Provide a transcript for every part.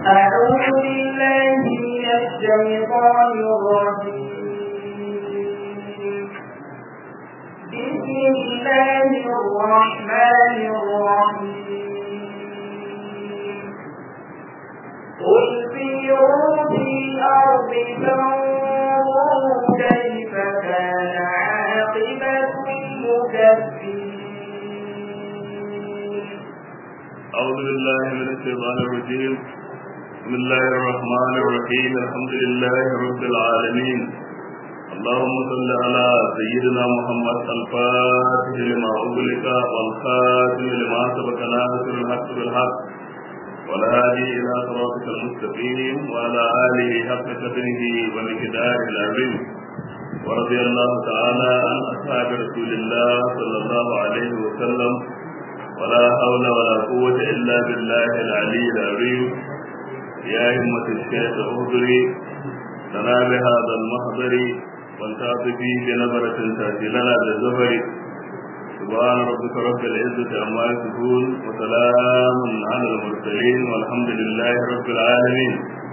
أعوذ بالله من الشيطان الرجيم بسم الله الرحمن الرحيم قل سيروا في الأرض فانظروا كيف كان عاقبة المكذبين أعوذ بالله من الشيطان الرجيم بسم الله الرحمن الرحيم الحمد لله رب العالمين اللهم صل على سيدنا محمد الفاتح لما أغلق والخاتم لما سبق ناصر الحق بالحق والهادي إلى صراطك المستقيم وعلى آله حق قدره ومقداره العظيم ورضي الله تعالى عن أصحاب رسول الله صلى الله عليه وسلم ولا حول ولا قوة إلا بالله العلي العظيم يا همة الشيخ اهدري لنا بهذا المحضر والتعطفي بنظرة تأتي لنا بالزفر سبحان ربك رب العزة عما يصفون وسلام على المرسلين والحمد لله رب العالمين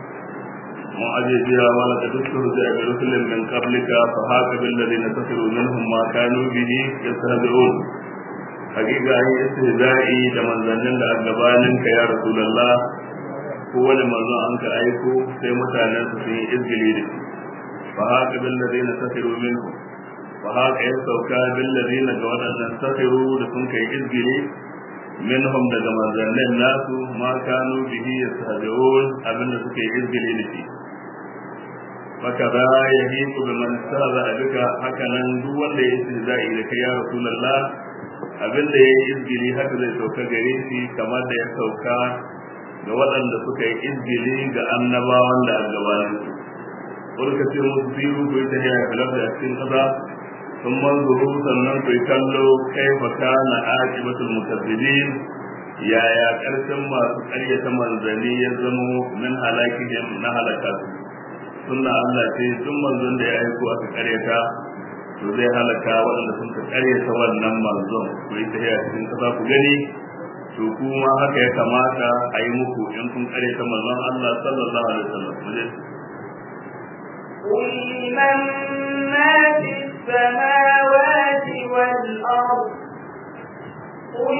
معجز بها ولقد استهزئ برسل من قبلك فهاك بالذين كفروا منهم ما كانوا به يستهزئون hakika an yi istihza'i da manzannin da a gabanin ka ya rasulullah ko wani manzon an ka aiko sai mutanen su sun yi izgili da shi fa haka bil ladina safiru minhu fa haka ya sauka bil ladina ga wadannan safiru da sun kai izgili minhum daga manzannin nasu ma kanu bihi yastahzi'un abinda suke izgili da shi faka za ya hiku bi man istahza'a bika haka nan duk wanda ya istihza'i da kai ya rasulullah abin da ya yi izgili haka zai sauka gare shi kamar da ya sauka ga waɗanda suka yi izgili ga annabawan da a gabanin su Kurka ce musu biyu ku yi tafiya ya filar da cikin ƙasa sun manzuru sannan ku yi kallo kai fa na aqibatul mukazzibin yaya ƙarshen masu ƙaryata manzanni ya zamo min halakihim na halaka su sunna Allah ce duk manzon da ya aiko aka ƙaryata to zai halaka waɗanda sun ka karyata wannan manzon ku yi tafiya cikin kasa ku gani to kuma haka ya kamata a yi muku in kun karyata manzon Allah sallallahu alaihi wasallam muje قل من ما في السماوات والأرض قل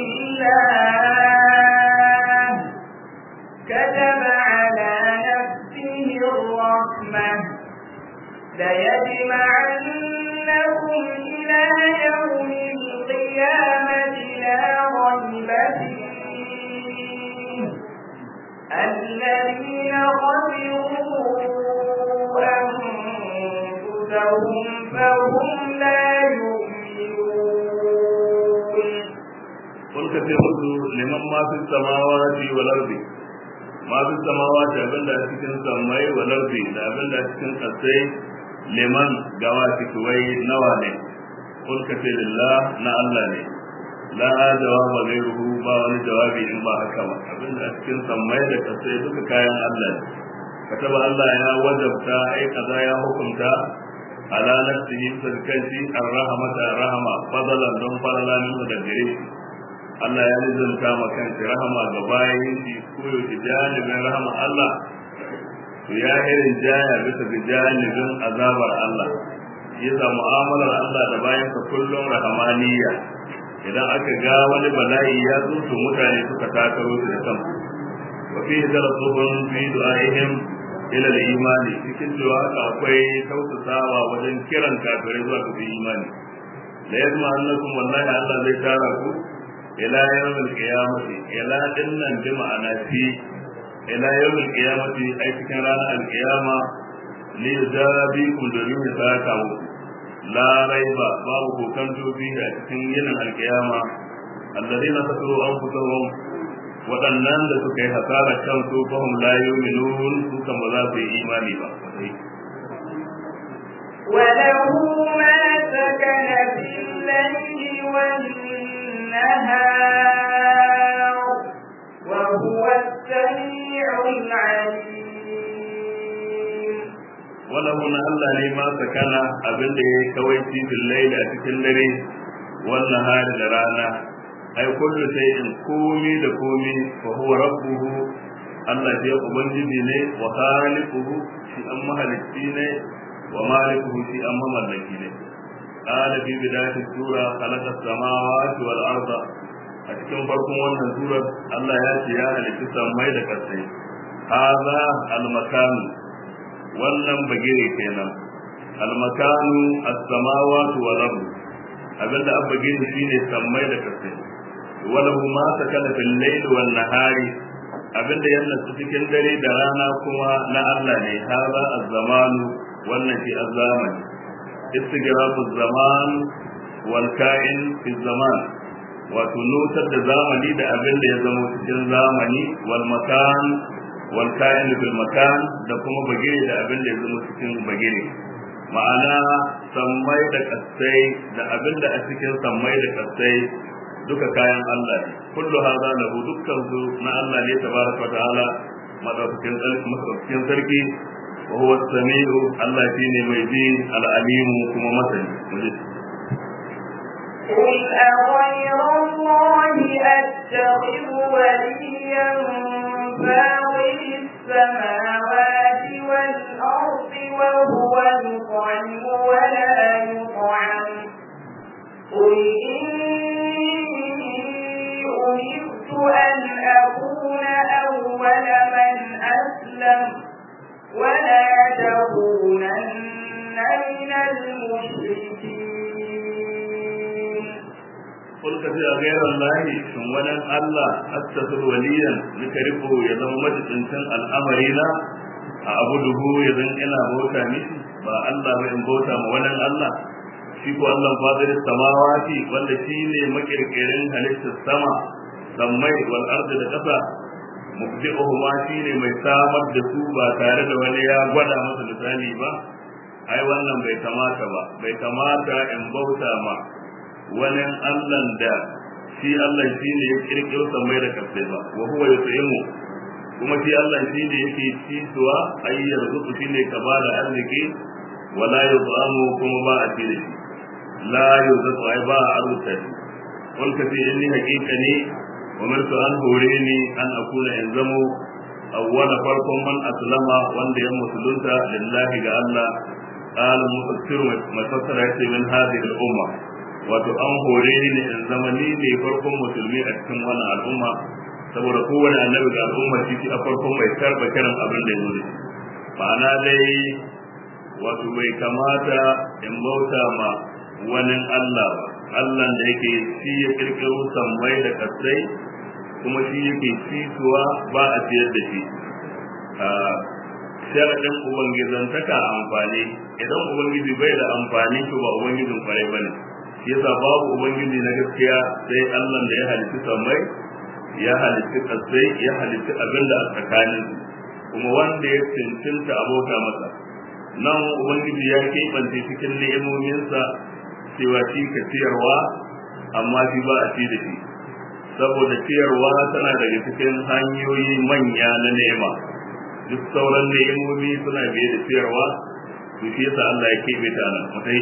لله كتب على نفسه الرحمة ليجمعنكم إلى يوم القيامة لا ريب فيه الذين خسروا أنفسهم فهم لا يؤمنون قل كثير لمن ما في السماوات والأرض ما في السماوات abin da cikin sammai wal ardi da abin da cikin kasai liman gawa wai nawa ne kun ka ce lillah na Allah ne la jawaba gairuhu ba wani jawabi in ba haka ba abin da cikin sammai da kasai duka kayan Allah ne kataba Allah ya wajabta ai kaza ya hukunta ala nafsihi sarkanci arrahmata rahama fadalan don falala min da gare shi Allah ya nizanta ma kanshi rahama ga bayan shi ko yau janibin rahama Allah to ya irin jaya bisa ga janibin azabar Allah yasa mu'amalar Allah da bayan ka kullum rahamaniya idan aka ga wani bala'i ya zo to mutane suka takaro su da kansu wa fi darasuhum fi du'aihim ila al-imani cikin cewa haka akwai tausasawa wajen kiran kafirai zuwa ga imani la yasma annakum wallahi Allah zai tara ku ila yawmil qiyamati ila dinnan bi ma'ana fi ila yawmil qiyamati ai cikin ranar alqiyama li yujabikum domin ya saka mu la raiba babu kokanto fi a cikin yinin alqiyama alladheena kafaru anfusahum waɗannan da suka yi hasara kansu fahim la yu'minun su kan ba za su yi imani ba وله ما سكن في الليل والنهار وهو السميع العليم وله na Allah ne ma sakana abin da ya yi kawai cikin laili a cikin dare wannan hari da rana ai kullu shay'in komi da komi fa huwa rabbuhu Allah shi ubangiji ne wa khaliquhu shi an mahalicci ne wa malikuhu shi an mamallaki ne qala fi bidayati sura khalaqa samawati wal arda a cikin farkon wannan surar Allah ya ce ya halitta samai da kasai hadha al makan wannan bagire kenan al makanu as-samawati wal arda abinda abba gini shine sammai da kasai walahu ma sakana fil layl wan nahari abinda yana cikin dare da rana kuma na Allah ne hada az-zamanu wannan shi az-zamani istigrafu zaman wal ka'in fi zaman wato nutar da zamani da abinda ya zama cikin zamani wal makan wal ka'in fil makan da kuma bagire da abinda ya zama cikin bagire ma'ana sammai da kasai da abinda a cikin sammai da kasai duka kayan Allah ne kullu hadha lahu dukkan su na Allah ne tabaraka wa ta'ala madaukakin madaukakin sarki wa huwa as-sami'u Allah shine mai ji al-alimu kuma masani قل أغير الله أتخذ وليا فاطر السماوات والأرض وهو يطعم ولا يطعم قل إني أمرت أن أكون أول من أسلم ولا تكونن من المشركين قل كفي غير الله ثم ولن الله أتخذ وليا لكرفه يزم مجد الأمرين أعبده يزن إلى بوتا مشي ba Allah ba in bauta ma wani Allah shi ko Allah fadir samawati wanda shi ne makirkirin halittar sama sammai wal ardi da kasa mubdi'uhu ma shi ne mai samar da su ba tare da wani ya gwada masa misali ba ai wannan bai kamata ba bai kamata in bauta ma wani Allah da shi Allah shi ne ya kirkiro sammai da kasai ba wa huwa yut'imu kuma shi Allah shi ne yake cisuwa ayyar zuku shi ne ka ba da arziki wala yuzamu kuma ba a ci da shi la yuzamu ai ba a arzuta shi wani ka ce inni hakika ne umirtu an hore ni an akuna in zamo awwala farkon man aslama wanda ya musulunta lillahi ga Allah qala mufassir mafassara yace min hadhihi al-umma wato an hore ni ne in zama ni ne farkon musulmi a cikin wannan al'umma saboda kowane annabi ga al'umma shi a farkon mai karba kiran abin da ya zo ma'ana dai wato bai kamata in bauta ma wani Allah ba Allah da yake shi ya kirkiro sammai da kasai kuma shi yake cituwa ba a ciyar da shi sharaɗin ubangizantaka amfani idan ubangiji bai da amfani to ba ubangijin kwarai ba ne shi yasa babu ubangiji na gaskiya sai Allah da ya halitta sammai ya halitta kasai ya halitta abin da a tsakanin kuma wanda ya cancanta abota masa nan ubangiji ya keɓance cikin ni'imominsa cewa shi ka ciyarwa amma shi ba a ci da shi saboda ciyarwa tana daga cikin hanyoyi manya na nema duk sauran ni'imomi suna biye da ciyarwa to shi yasa Allah ya keɓe ta nan mutai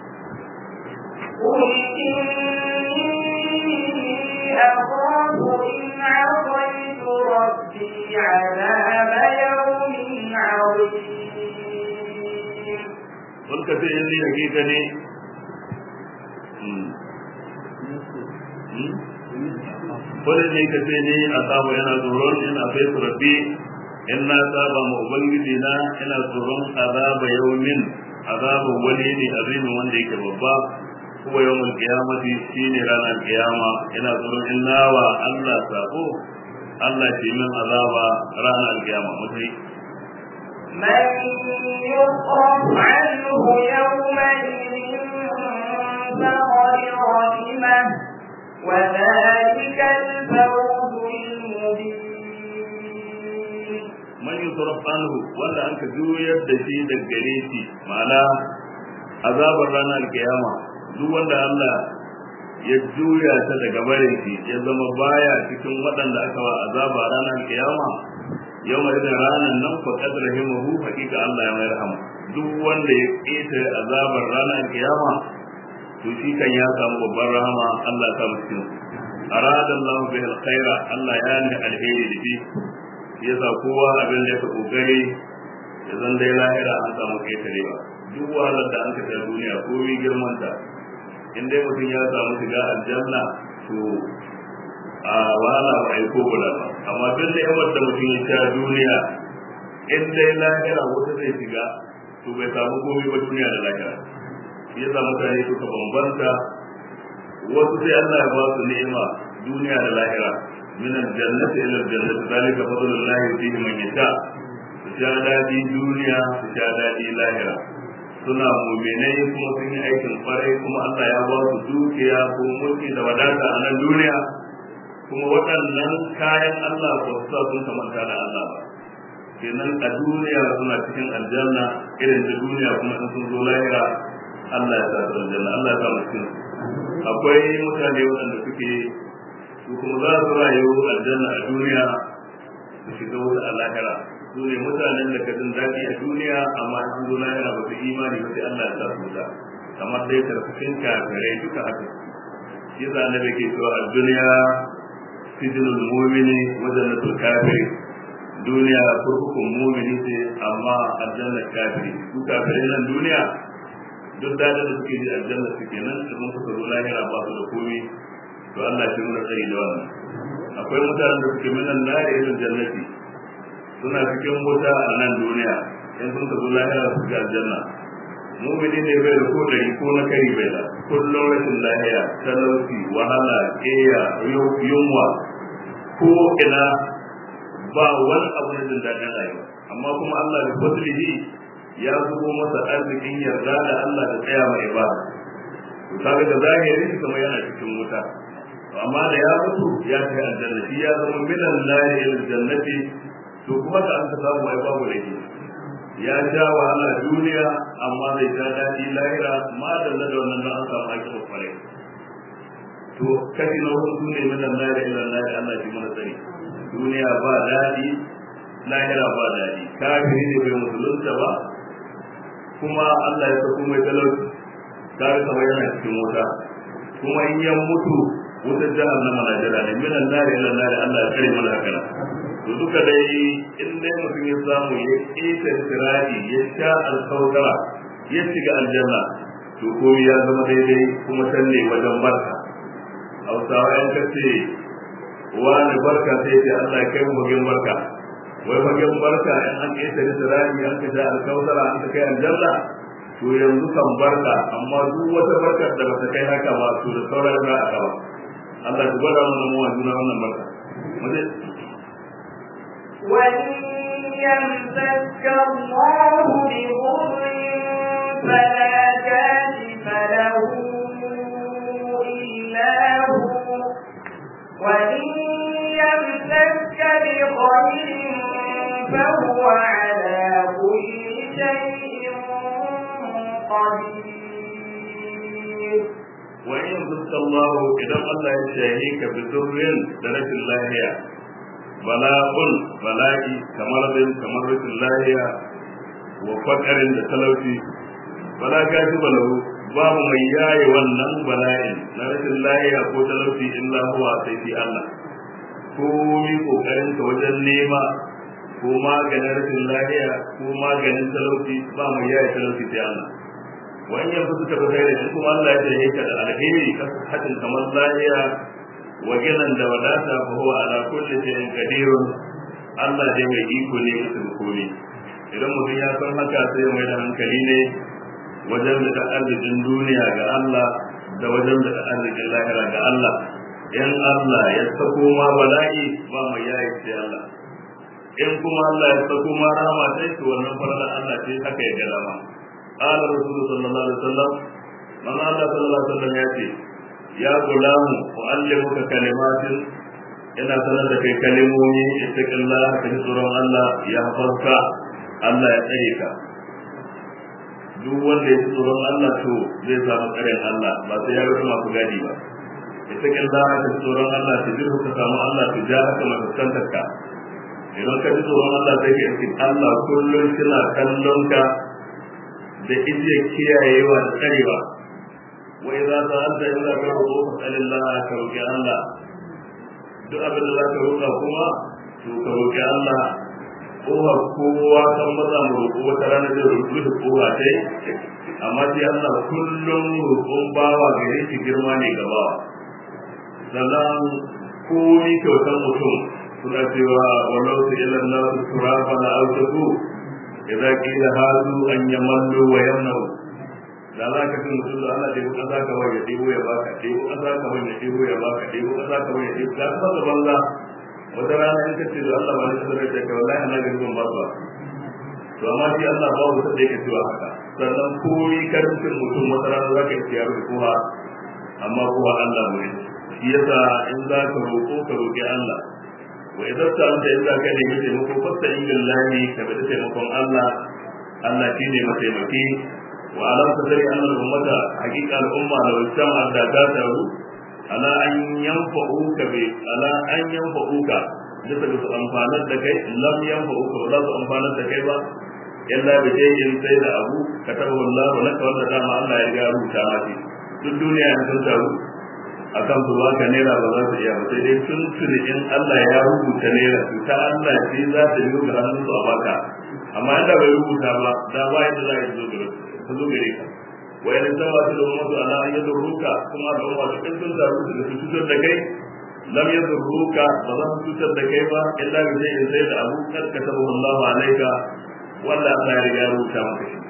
قل إني أخاف إن عصيت ربي عذاب يوم عظيم قل كفي إني حقيقة ne wani ne ka ce ni a saba yana tsoron ina sai su rabbi in na saba ma ubangiji na ina tsoron azaba yaumin azaba wani ne azimin wanda yake babba kuma yawmul qiyamati shine ranar qiyama ina tsoron in nawa Allah sabo Allah ce min azaba ranar qiyama mutai من يصرف عنه يومئذ فقد رحمه وذلك الفوز المبين man yusraf anhu wanda anka juyar da shi daga gare shi ma'ana azabar ranar kiyama duk wanda Allah ya juya ta daga barin shi ya zama baya cikin waɗanda aka wa azaba ranar kiyama yau mai da ranar nan fa qad rahimahu hakika Allah ya mai rahama duk wanda ya ƙetare azabar ranar kiyama to shi kan ya samu babbar rahama Allah ta musu arada Allah bihi alkhaira Allah ya ni alheri da shi yasa kowa abin da ya kokari ya zan dai lahira an samu ketare ba duk wahalar da an kashe duniya ko mi girman ta in dai mutum ya samu shiga aljanna to a wahala ba ai ko guda ba amma duk da yawan da mutum ya sha duniya in dai lahira wata zai shiga to bai samu komai ba duniya da lahira shi yasa mutane suka bambanta wasu sai Allah ya ba su ni'ima duniya da lahira min aljannati ila aljannati zalika fadlullahi yutihi man yasha su sha dadi duniya su sha dadi lahira suna mu'minai kuma sun yi aikin kwarai kuma Allah ya ba su dukiya ko mulki da wadata a nan duniya kuma waɗannan kayan Allah ba su sa sun kamanta da Allah ba kenan a duniya suna cikin aljanna irin da duniya kuma in sun zo lahira Allah ya sa su aljanna Allah ya sa mu cikin akwai mutane waɗanda suke su kuma za su rayu aljanna a duniya su shiga wuta a lahira su ne mutanen da ka jin daɗi a duniya amma in sun zo lahira ba su imani ba sai Allah ya sa su wuta kamar dai tarkacin kafirai duka haka shi yasa annabi ke cewa a duniya sijinul mu'mini wa jannatul kafiri duniya kurkukun mu'mini ce amma aljanna kafiri su kafirai nan duniya duk dadin da suke ji aljanna suke nan idan suka zo lahira ba su da komai to Allah shi muna tsari da wannan akwai mutanen da suke minan nari irin jannati suna cikin wuta a nan duniya in sun zo lahira su ga aljanna mu'mini ne bai da ko dari ko na kari bai da kullum rashin lahiya talauci wahala keya yunwa ko ina ba wani abu na jin daɗin rayuwa amma kuma Allah da fadlihi ya zubo masa arzikin yarda da Allah da tsaya mai ibada to kaga da zahiri kamar yana cikin wuta amma da ya mutu ya kai aljanna shi ya zama minan lahi ila jannati to kuma da an ka samu ai babu laifi ya sha wahala duniya amma zai sha daɗi lahira ma da da wannan da an samu aiki kwarai to kashi na wasu sune minan lahi ila lahi Allah shi mana tsari duniya ba daɗi lahira ba daɗi kafiri ne bai musulunta ba kuma Allah ya sako mai talauci kare kamar yana cikin wuta kuma in yan mutu wutar jahannama na jira ne minan nari ila nari Allah ya kare mana haka to duka dai in dai mutum ya samu ya ƙeta sirari ya sha alkawara ya shiga aljanna to komai ya zama daidai kuma can ne wajen barka hausawa yan kace wani barka sai ce Allah ya kai mu bagin barka wai bagin barka in an ƙeta sirari an ka sha alkawara an ka kai aljanna to yanzu kan barka amma duk wata barkar da bata kai haka ba to da sauran za a kawo Allah ya gwada mana mu juna wannan barka muje وإن يمسك الله بضر فلا كاشف له إلا هو وإن يمسك بخير فهو على كل شيء قدير وإن يمسك الله إذا الله يشاهيك بضر درجة الله bala'un bala'i kamar bin kamar rashin lahiya wa fakarin da talauci bala ka ji balahu babu mai yaye wannan bala'in na rashin lahiya ko talauci illa huwa sai fi Allah ko mi kokarin ka wajen nema ko maganin rashin lahiya ko maganin talauci ba mai yaye talauci sai Allah wani yanzu suka fi sai da kuma Allah ya ce ka da alheri ka hadin kamar lahiya wajinan da wadata fa huwa ala kulli shay'in qadirun Allah dai mai iko ne mutum komai idan mutum ya san haka sai mai da hankali ne wajen da arzikin duniya ga Allah da wajen da arzikin lahira ga Allah in Allah ya sako ma bala'i ba mai yayi sai Allah in kuma Allah ya sako ma rahama sai to wannan farala Allah sai haka ya ga dama qala rasulullahi sallallahu alaihi wasallam man Allah sallallahu alaihi wasallam ya ce ya gulamu mu'allimuka kalimatin ina sanar da kai kalimomi ittaqillah ka ji tsoron Allah ya hafarka Allah ya tsare ka duk wanda ya ji tsoron Allah to zai samu tsarin Allah ba sai ya rufe masu gadi ba ittaqillah ka ji tsoron Allah ta jirhu ka samu Allah ta ja haka mai fuskantar ka idan ka ji tsoron Allah sai ka yi Allah kullum kina kallon ka da ije kiyayewa da tsarewa وإذا سألت إلا كرهه فاسأل الله كرهك الله duk abin da za ka roƙa kuma to ka roƙi Allah kowar kowa kan maza mu roƙo wata rana zai roƙi da kowa dai amma sai Allah kullum roƙon bawa gare shi girma ne ga bawa sannan komi kyautar mutum suna cewa walau su ilan nasu turafa na autaku idza qila hadu an yamallu wa yamnau da za ka fi mutum da Allah da ƙasa ka wani ya ɗebo ya baka ɗebo ƙasa ka wani ya ɗebo ya baka ɗebo ƙasa ka wani ya ɗebo ga ta da banza wata rana in ka ce da Allah ba ni sanar da ka wallahi ana ga ban ba to amma shi Allah ba wata da yake cewa haka sannan komi karancin mutum wata rana za ka yi tiyar da kowa amma kowa Allah ne shi yasa in za ka roƙo ka roƙi Allah wa idan ta anta in za ka nemi taimako fasta in billahi ka bi taimakon Allah Allah shi ne mataimaki wa alam ta sani annal ummata haqiqa al umma da wajama da ta taru ala an yanfa'uka bi ala an yanfa'uka bisa ga su amfanar da kai lam yanfa'uka ba za su amfanar da kai ba illa bi shay'in sai da abu katabahu Allah laka wanda dama Allah ya ga rubuta maki duk duniya ne sun taru akan su baka naira ba za su iya ba sai dai tun tuni in Allah ya rubuta naira su ta Allah ce za ta yi ga hannun su a baka amma inda bai rubuta ba da ba yadda za ka zo gare ka zo gare ka wa yana tawa su da ummatu ala an yadurruka kuma da umma duk sun taru su da su cutar da kai lam yadurruka ba za su cutar da kai ba illa bi shay'in sai da abu kad katabahu Allah alayka wanda Allah ya riga ya rubuta maka shi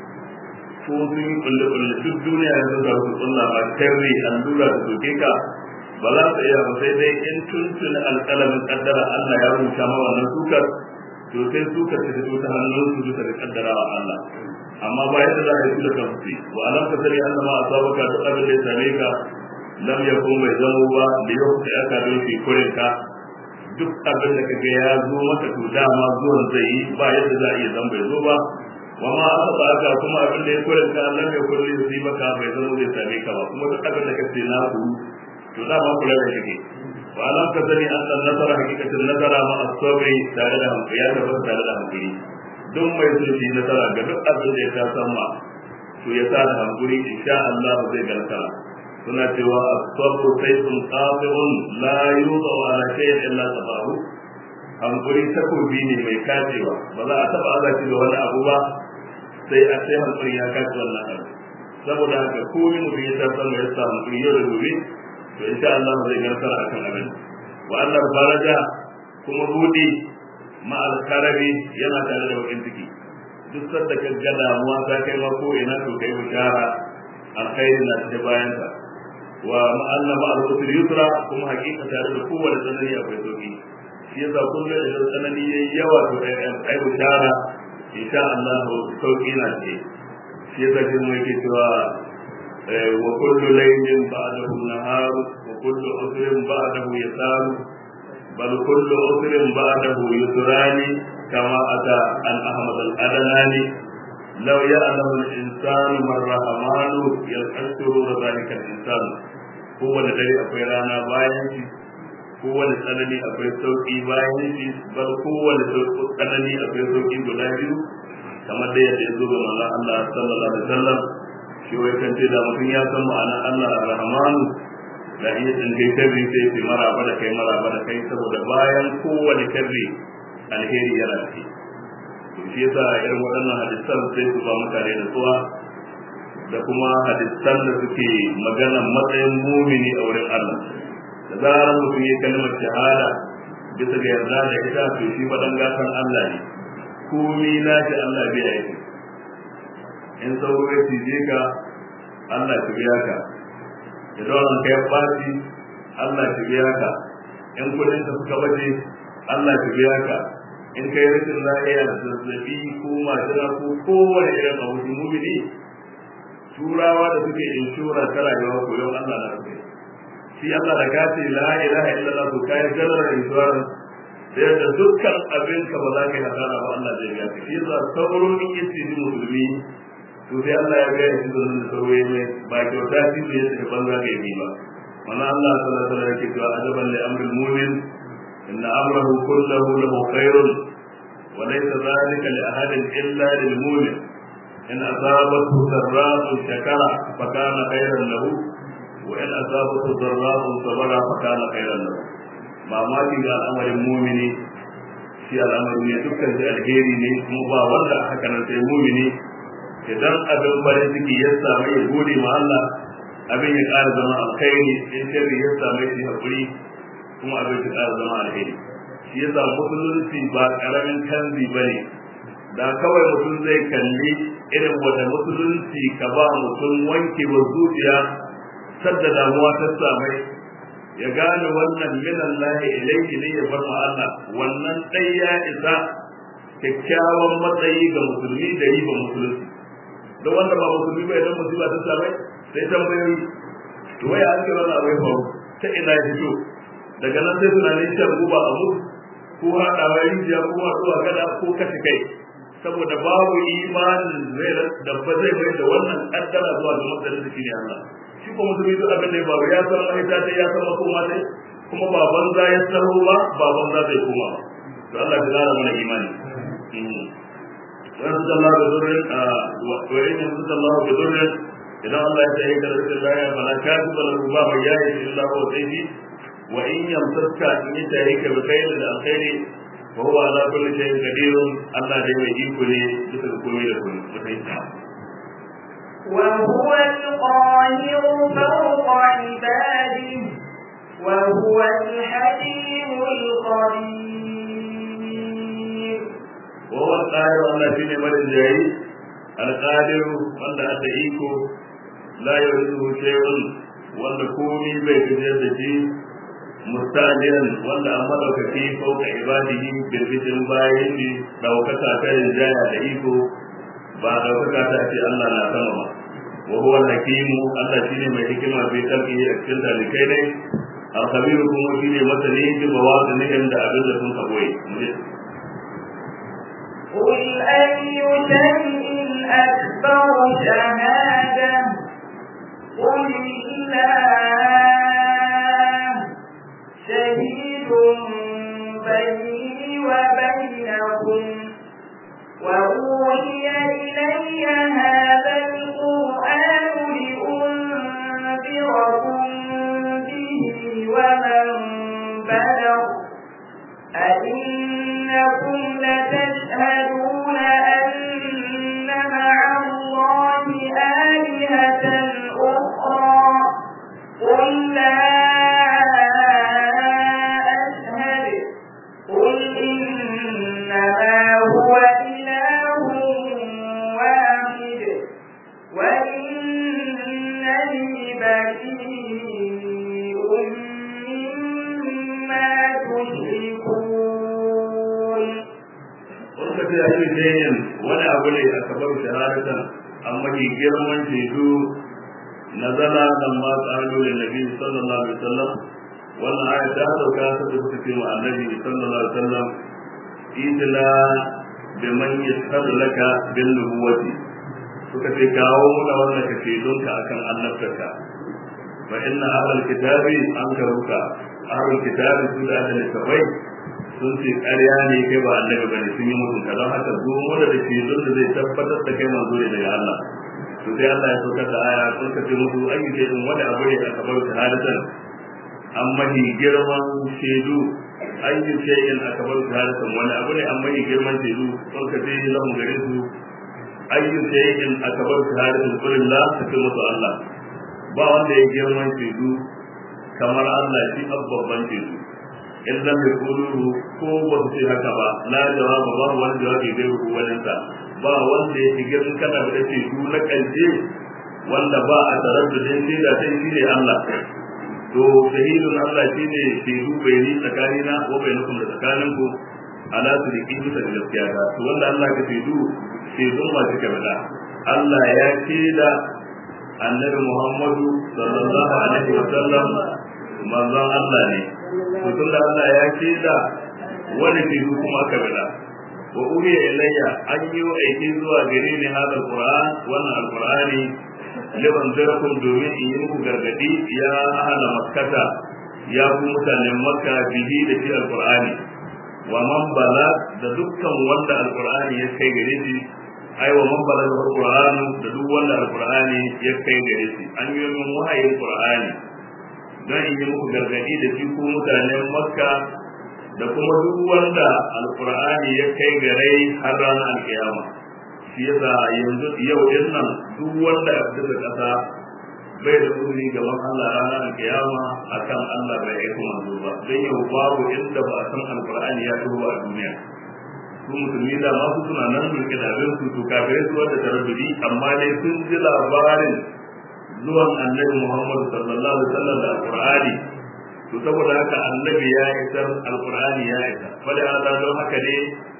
ko sun yi kulle kulle duk duniya yanzu da su tsunna ba sharri allura da soke ka ba za su iya ba sai dai in tuntun alƙalamin kaddara Allah ya rubuta ma wannan sukar to sai sukar ta fito ta hannun su duka da kaddara wa Allah amma ba yadda za a yi da kansu wa alam ka sani Allah ma asabaka duk abin da ya same ka lam yakun bai zamo ba da yau da aka don fi kurin ka duk abin da kaga ya zo maka to dama zuwan zai yi ba yadda za a iya zan bai zo ba wa ma asaba aka kuma abin da ya kurin ka lam yakun li yusibaka bai zamo zai same ka ba kuma duk abin da kace na ku to dama kula da kake wa alam ka sani annan nasara hakikatin nasara ma asabri tare da hankali ya tabbata tare da hankali duk mai so shi nasara ga duk abin da ya ta san ma to ya sa da hankuri insha Allah zai garka suna cewa as-sabru sayfun qati'un la yuḍa ala shay'in illa sabahu hankuri takobi ne mai kacewa ba za a taba azaci da wani abu ba sai a sai hankuri ya kace wannan abu saboda haka komai mutum ya san ya sa hankuri yau da gobe to insha Allah zai garkar akan abin wa Allah faraja kuma budi ma alkarabi yana tare da wakin ciki duk sanda ka ga damuwa ta kai ma ko ina to kai bishara alkhairi na ta bayan ta wa ma'anna ma al-usri yusra kuma hakika tare da kowane tsanani akwai sauki shi yasa kullum da tsanani yayi yawa to ai bishara insha Allah sauki na ce shi yasa kin mu yake cewa wa kullu laylin ba'dahu nahar wa kullu usrin ba'dahu yasar bal kullu usrin ba'dahu yusrani kama ata an ahmad al-adnani law ya'lamu al-insanu man rahmanu yas'alu dhalika al-insan kowane dare akwai rana bayan shi kowane tsanani akwai sauki bayan shi bal kowane tsanani akwai sauki guda biyu kamar da yadda ya zo ga manzon Allah sallallahu alaihi wasallam shi wai kan ce da mutum ya san ma'ana Allah ar-Rahmanu da iya tsinke sharri sai ce maraba da kai maraba da kai saboda bayan kowane sharri alheri yana ci to shi yasa irin waɗannan hadisan sai su ba mutane da tsuwa da kuma hadisan da suke maganan matsayin mumini a wurin Allah da zarar mutum ya kalmar shahada bisa ga yarda da ita to shi faɗan gatan Allah ne komi na shi Allah bai aiki in sauro ya cije ka Allah shi biya ka idan an kai baci Allah shi biya ka in kudin ka suka baje Allah shi biya ka in kai rashin lafiya zazzabi ko majina ko kowane irin abu mumini turawa da suke inshora ta rayuwa ko yau Allah na suke shi Allah da ka ce la ilaha illallah to kai general insurance da yadda dukkan abin ka ba za ka yi hasara ba Allah zai biya ka shi yasa sauro in yace ni musulmi to sai Allah ya ga shi da nan sauro ne ba kyauta shi ne sai banza ga yi ba mana Allah sallallahu alaihi wasallam yake cewa ajaban li amril mu'min inna amrahu kullahu lahu khairun wa laysa dhalika li ahadin illa lil mu'min in asabathu sarra'un shakara fa kana khairan lahu wa in asabathu darra'un sabara fa kana khairan lahu mamaki ga al'amarin mumini shi al'amari ne dukkan shi alheri ne kuma ba wanda haka nan sai mumini idan abin farin ciki ya samu ya gode ma Allah abin ya ƙara zama alkhairi in sharri ya samu shi hakuri kuma abin ya ƙara zama alheri shi yasa musulunci ba ƙaramin kanzi bane da kawai mutum zai kalli irin wata musulunci ka ba mutum wanke wa zuciya sadda damuwa ta samai ya gane wannan minan lahi ilaihi ne ya bar Allah wannan dai ya isa kyakkyawan matsayi ga musulmi da yi ba musulunci don wanda ba musulmi ba idan musiba ta samai sai tambayoyi to wai an ce wannan abai faru ta ina ya fito daga nan sai tunanin shan guba a mutu ko haɗawa rijiya ko haɗuwa gada ko kashe kai saboda babu imanin zai da ba zai mai da wannan kaddara zuwa ga matsayin da shine Allah shi ko mutum duk abin da ya faru ya san mahita ta ya san makoma ta kuma ba banza ya tsaro ba ba banza zai koma ba to Allah ya kara mana imani wa sallallahu bi dhurrin wa in sallallahu bi dhurrin idan Allah ya tayi da rashin lafiya fala katiba lahu ba mai yayi illa huwa sayyi wa in yamsaka in ya tayi ka bi khairin da alkhairi وهو على كل شيء قدير الله دai mai iko ne duka komai da komai mutai وهو القاهر فوق عباده وهو الحكيم الخبير وهو القاهر الله shine marin jayi القادر wanda aka iko la yuzu shay'un wanda komai bai gajiyar da shi mustajiran wanda an madaukaki fauka ibadihi birbitin bayan ne daukaka ta rinjaya da iko ba daukaka ta ce Allah na sama ba wa huwa hakimu Allah shine mai hikima bai kalbi a cikin dalikai ne al-khabiru kuma shine masani bi bawadin da abin da sun kaboye قل أي شيء أكبر شهادة قل الله شهيد بيني وبينكم وأوحي إلي هذا القرآن لأنذركم به ومن بلغ أئنكم لتشهدون أن مع الله آلهة أخرى قل لا قل إنما هو إله واحد وإنني بريء مما تشركون Wani ka fiye ake jayin wani abu ne a kabar shahadatan amma ke girman shaidu na zana nan ma tsaro da nabi sallallahu alaihi wasallam wannan aya ta dauka ta da suka ce wa annabi sallallahu alaihi wasallam idla bi man yashhadu laka bil nubuwati suka ce kawo muna wannan ka ce don ka akan annabtaka fa inna ahlul kitabi an karuka ahlul kitabi su da da kawai sun ce ƙarya ne kai ba annabi bane sun yi mutum ka don haka zo mu da ke don da zai tabbatar da kai manzo ne daga Allah to sai Allah ya saukar da aya sun ka ce musu ayyuka in wani abu ne a kabar shahadatan amma ni girman shaidu ayyu shay'in akbar shahadatan wani abu ne amma ni girman shaidu sun ka ce lahum gare su ayyu shay'in akbar shahadatan kulillah ta ce musu Allah ba wanda ya girman shaidu kamar Allah shi babban shaidu in lam yakulu ko ba su ce haka ba la jawaba ba wani jawabi bai ku walinsa ba wanda ya shiga in kana da shaidu na kanje wanda ba a taraddudin shaida sai shi ne Allah to shahidun Allah shine shaidu bai ni tsakanina ko bai nukun da tsakaninku ala su da bisa da gaskiya ta to wanda Allah ka shaidu shaidun ma suka bada Allah ya shaida annabi Muhammadu sallallahu alaihi wa sallam manzon Allah ne to tun da Allah ya shaida wani shaidu kuma aka bada wa uhiya ilayya an yi aiki zuwa gare ni hada alquran wannan alqurani liban zarakum domin in yi muku gargadi ya ahala makkata ya ku mutanen makka bihi da shi alqur'ani wa man bala da dukkan wanda alqur'ani ya kai gare shi ai wa man bala da alqur'ani da duk wanda alqur'ani ya kai gare shi an yi min wahayin qur'ani don in yi muku gargadi da shi ku mutanen makka da kuma duk wanda alqur'ani ya kai gare har ranar alkiyama shi yasa yanzu yau din nan duk wanda ya fita kasa bai da uzuri gaban Allah ranar alkiyama akan Allah bai aiko manzo ba don yau babu inda ba a san alqur'ani ya taho a duniya su musulmi da ma su suna nan mulki da abin su to kafirai su wanda tarabbudi amma dai sun ji labarin zuwan annabi Muhammad sallallahu alaihi wasallam da alqur'ani to saboda haka annabi ya isar alqur'ani ya isa fala hada don haka ne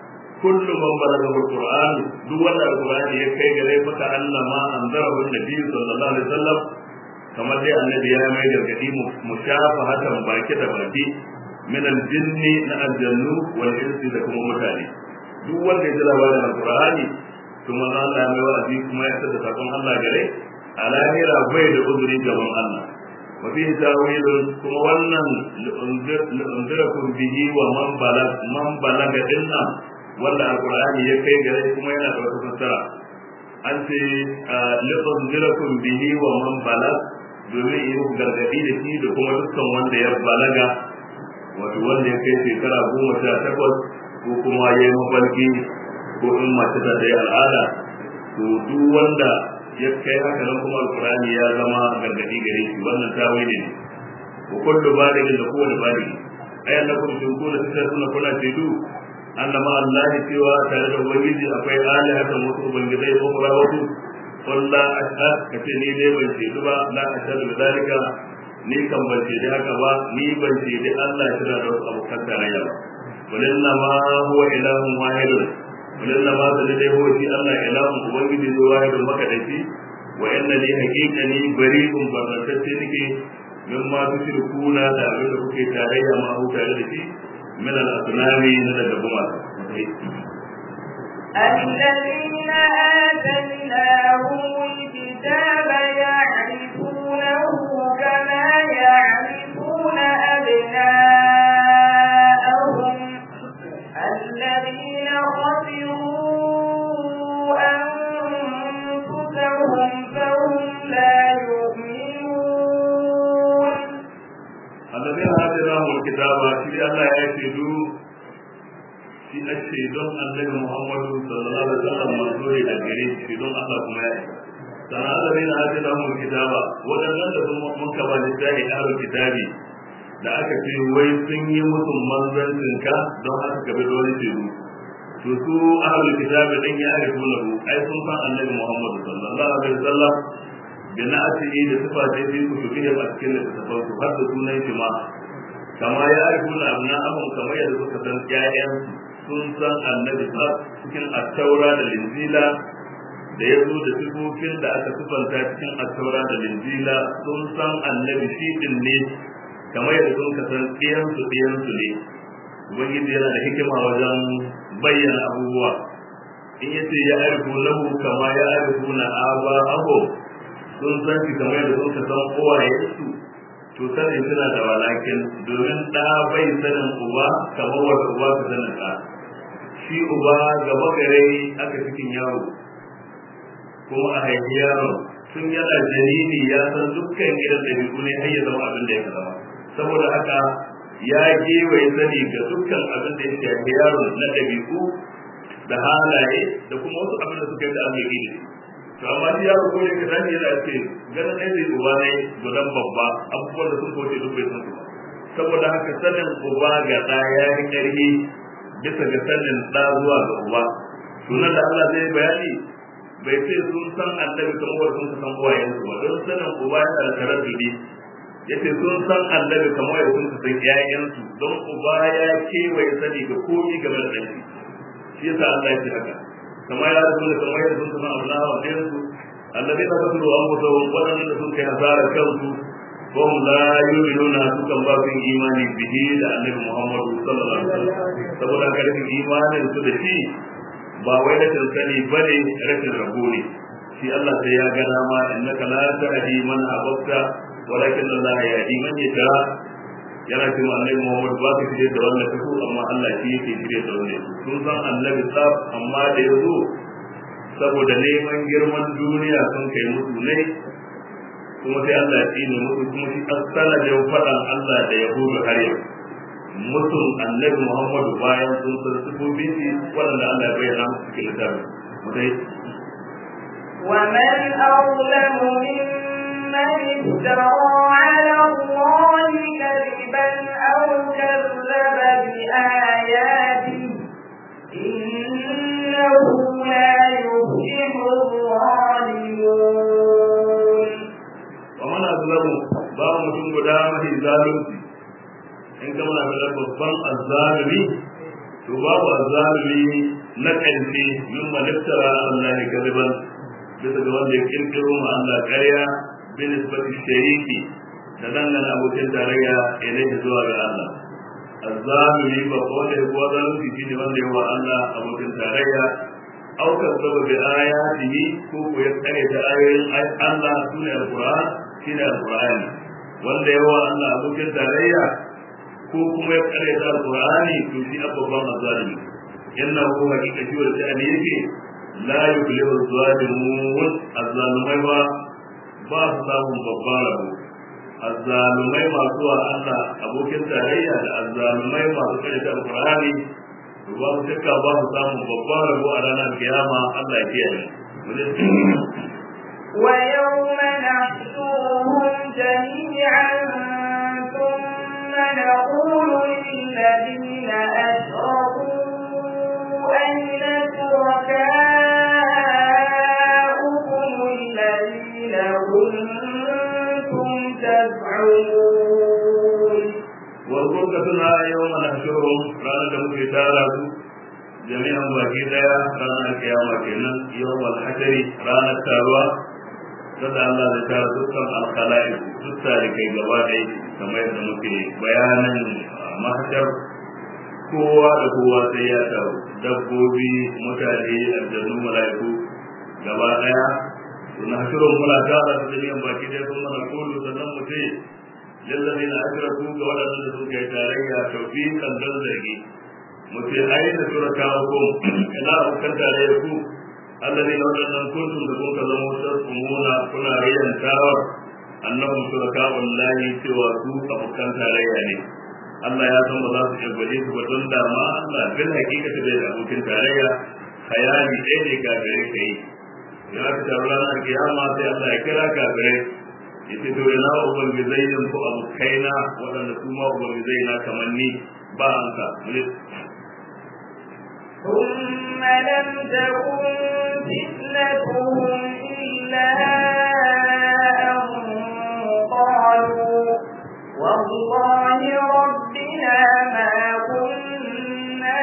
kullu man balaga alqur'an duk wanda alqur'ani ya kai gare maka Allah ma anzarahu annabi sallallahu alaihi wasallam kamar dai annabi ya mai gargadi mu shafa hatan baki da baki min aljinni na aljannu wal insi da kuma mutane duk wanda ya ji labarin alqur'ani to manzo Allah ya mai wa'azi kuma ya tada sakon Allah gare a lahira bai da uzuri gaban Allah wa fihi tawilun kuma wannan li'unzirakum bihi wa man balag man balaga dinna wanda alqur'ani ya kai gare kuma yana da wata fassara an ce li'unzirakum bihi wa man balag domin yi gargadi da shi da kuma dukkan wanda ya balaga wato wanda ya kai shekara goma sha takwas ko kuma ya yi mafarki ko in mace ta yi al'ada to duk wanda ya kai haka nan kuma alkurani ya zama gargadi gare shi wannan tawili ne ko kullu baligin da kowane baligi ayan da kuma sun kuna fitar suna kuna shaidu annama Allah cewa tare da ubangiji akwai alihatan wasu ubangijai ko kuma wasu qul la ashhad kace ni dai ban shaidu ba la ashhadu bi zalika ni kan ban shaidi haka ba ni ban shaidi Allah shi da wasu abokan tarayya ba walinna ma huwa ilahun wahidun walinna ma da dai huwa shi Allah ilahun ubangiji ne wahidun makadaici wa inna li haqiqani bari'un baratacce nake mimma tushrikuna da abin da kuke tarayya ma hu tare da shi min al-asnami na daga gumaka الذين آتيناهم الكتاب يعرفونه كما يعرفون أبناءهم الذين خسروا أنفسهم فهم لا يؤمنون الذين آتيناهم الكتاب في الله يشهدوا shi a shaidon annabi Muhammadu sallallahu alaihi wasallam manzuri da gare shi don Allah kuma ya isa sana Allah ne hadi da mu kitaba wadannan da sun mun kaba littafi ahlul kitabi da aka ce wai sun yi musu manzancin ka don haka ka bi dole ce to su ahlul kitabi din ya arifu lahu ai sun san annabi Muhammadu sallallahu alaihi wasallam da na asiri da sifa ce sai ku tuki da cikin littafin su har da sunan shi ma kama ya arifu na abna abun kamar yadda suka san ƴaƴansu sun san annabi sa cikin attaura da linzila da ya zo da sifofin da aka sifanta cikin attaura da linzila sun san annabi shi din ne kamar yadda sun ka san ɗiyansu ɗiyansu ne ubangiji yana da hikima wajen bayyana abubuwa in yace ya arifu lahu kama ya arifu na aba aho sun san shi kamar yadda sun ka san kowayensu to sanin suna da walakin domin ɗa bai sanin uba kamar wanda uba ka sanin ɗa shi uba gaba gare aka cikin yaro kuma a haifi yaro tun yana jariri ya san dukkan irin ɗabi'u ne har ya zama abin da ya zama saboda haka ya gewaye sani ga dukkan abin da ya shafi yaro na ɗabi'u da halaye da kuma wasu abin da suka yi da aka yi to amma shi yaro ko ne kaza ne yana ce ganin ɗaya zai uba ne gudan babba abubuwan da sun kauce duk bai san su ba saboda haka sanin uba ga ɗa ya yi ƙarfi bisa ga sanin ɗa zuwa ga uba sunan da Allah zai bayani bai ce sun san annabi kamar sun san uwayensu ba don sanin uba yana da taraddudi yace sun san annabi kamar yadda sun san ƴaƴansu don uba ya kewaye sani ga komi game da ɗanki shi yasa Allah ya ce haka kamar ya rasu kamar yadda sun san Allah wa ɗayansu annabi na kasu da amma da waɗanda da sun kai hasara kansu ko mu la yu'minuna su kan ba su imani bihi da annabi Muhammadu sallallahu alaihi wasallam saboda karfin imanin su da shi ba wai rashin sani bane rashin rabo ne shi Allah sai ya ga dama innaka la tahdi man ahbabta walakin Allah yahdi man yasha yana cewa annabi Muhammad ba ka shirye da wannan tafi amma Allah shi yake shirye da wannan sun san annabi tsaf amma da yazo saboda neman girman duniya sun kai musu ne kuma sai Allah ya tsine musu kuma shi asala da faɗan Allah da yahudu har yau mutum annabi Muhammadu bayan sun san sifofi shi waɗanda Allah ya bayyana musu cikin littafin mutai ومن أظلم ممن افترى على الله كذبا أو كذب بآياته إنه لا يفلح الظالمون ومن أظلم باب mutum guda mafi zalunci in kama na da babban azzalumi to babu azzalumi na ƙarfi min maliftara Allah ne kadiban bisa ga wanda ya kirkiro ma Allah ƙarya bin isbati shariki da dangana abokin tarayya ilaihi zuwa ga Allah azzalumi ba ko da ko zalunci shine wanda ya wa Allah abokin tarayya aw kazzaba bi ayatihi ko ko ya tsare da ayoyin Allah sune alquran shine alqurani wanda ya wa Allah abokin tarayya ko kuma ya tsare da alqurani to shi abban azzalumi innahu hakika shi wanda ne yake la yuflihu zalimun azzalumai ba ba su samun babban rabo azzalumai masu wa Allah abokin tarayya da azzalumai masu kare da alqur'ani to ba su shakka ba su samun babban rabo a ranar kiyama Allah ya kiyaye ويوم نحشرهم جميعا ثم نقول للذين أشركوا أين شركاؤكم الذين كنتم تزعمون واذكر كتنا يوم نحشرهم رانا دمك تارا جميعا باقي ديا رانا القيامة كنا يوم الحشر رانا التاروى sada Allah da tara dukkan alkhala'i duk tarikai gaba ɗaya kamar yadda muke bayanan mahashar kowa da kowa sai ya taru dabbobi mutane aljanu mala'iku gaba ɗaya na shirin muna tara da jami'an baki ɗaya sun mana kulu sannan mu ce lallabe na ashiraku ga waɗannan da suka yi tarayya taufi kan don zargi mu ce ai da shuraka ko ina abokan tarayya ku الذين وجدنا كنتم تكون كذبوا تركمون كنا ريان تاور أنهم شركاء الله سوى سوء أبكان تاريا Allah ya san ba za su iya gwaje su ba don dama Allah bil hakika ta bai da abokin tarayya khayali ɗaya ne kafirai ka yi ya aka taru ranar kiyama sai Allah ya kira kafirai ya ce to ina uban bizayin ko abokaina waɗanda su ma uban bizaina kamar ni ba an ka ثم لم تكن فتنتهم إلا أن قالوا والله ربنا ما كنا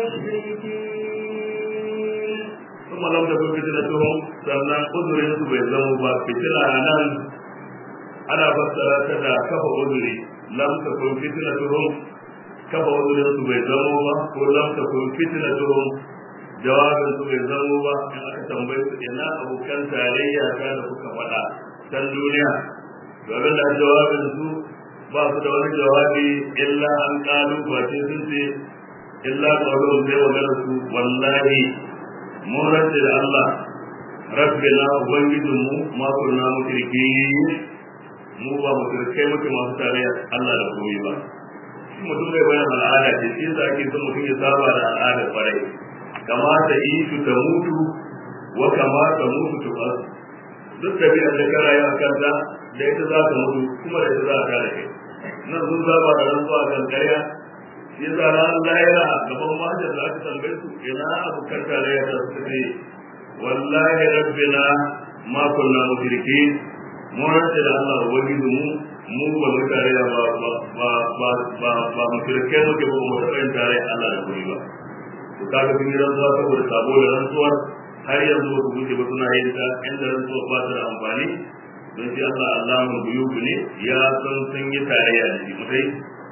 مشركين ثم لم تكن فتنتهم sannan uzurin su bai zama ba fitina nan ana fassara ta da kafa uzuri lam takun fitnatuhum kafa uzurin su bai zama ba ko lam takun fitnatuhum jawabin su bai zama ba in aka tambaye su ina abokan tarayya ta da kuka faɗa can duniya domin da jawabin su ba su da wani jawabi illa an kalu ba ce sun ce illa qawlun zai magana su wallahi mun rantse da Allah rabbina ubangijinmu ma kunna mushriki mu ba mushrikai muke masu tarayya Allah da komai ba shi mutum bai bayan al'ada ce shi yasa ake son mutum ya saba da al'ada kwarai kamata yi su ta mutu wa kamata mutu ta basu duk tabi'ar da ka rayu a kanta da ita za ka mutu kuma da ita za ka da kai nan sun saba da rantsuwa kan karya shi yasa ranar lahira gaban mahajar da aka tambaye su ina abokan tarayya da su ce wallahi rabbina ma kunna mushrikin mun rantsa da Allah ubangiji mu mu ba mu tarayya ba ba ba ba ba ba mu shirke mu ke ba mu taɓa tare Allah da kuri ba to kaga sun yi rantsuwa saboda sabo da rantsuwar har yanzu ba su guje ba suna yin ta inda rantsuwa ba ta da amfani don shi Allah Allah mu biyu ne ya san sun yi tarayya da shi mutai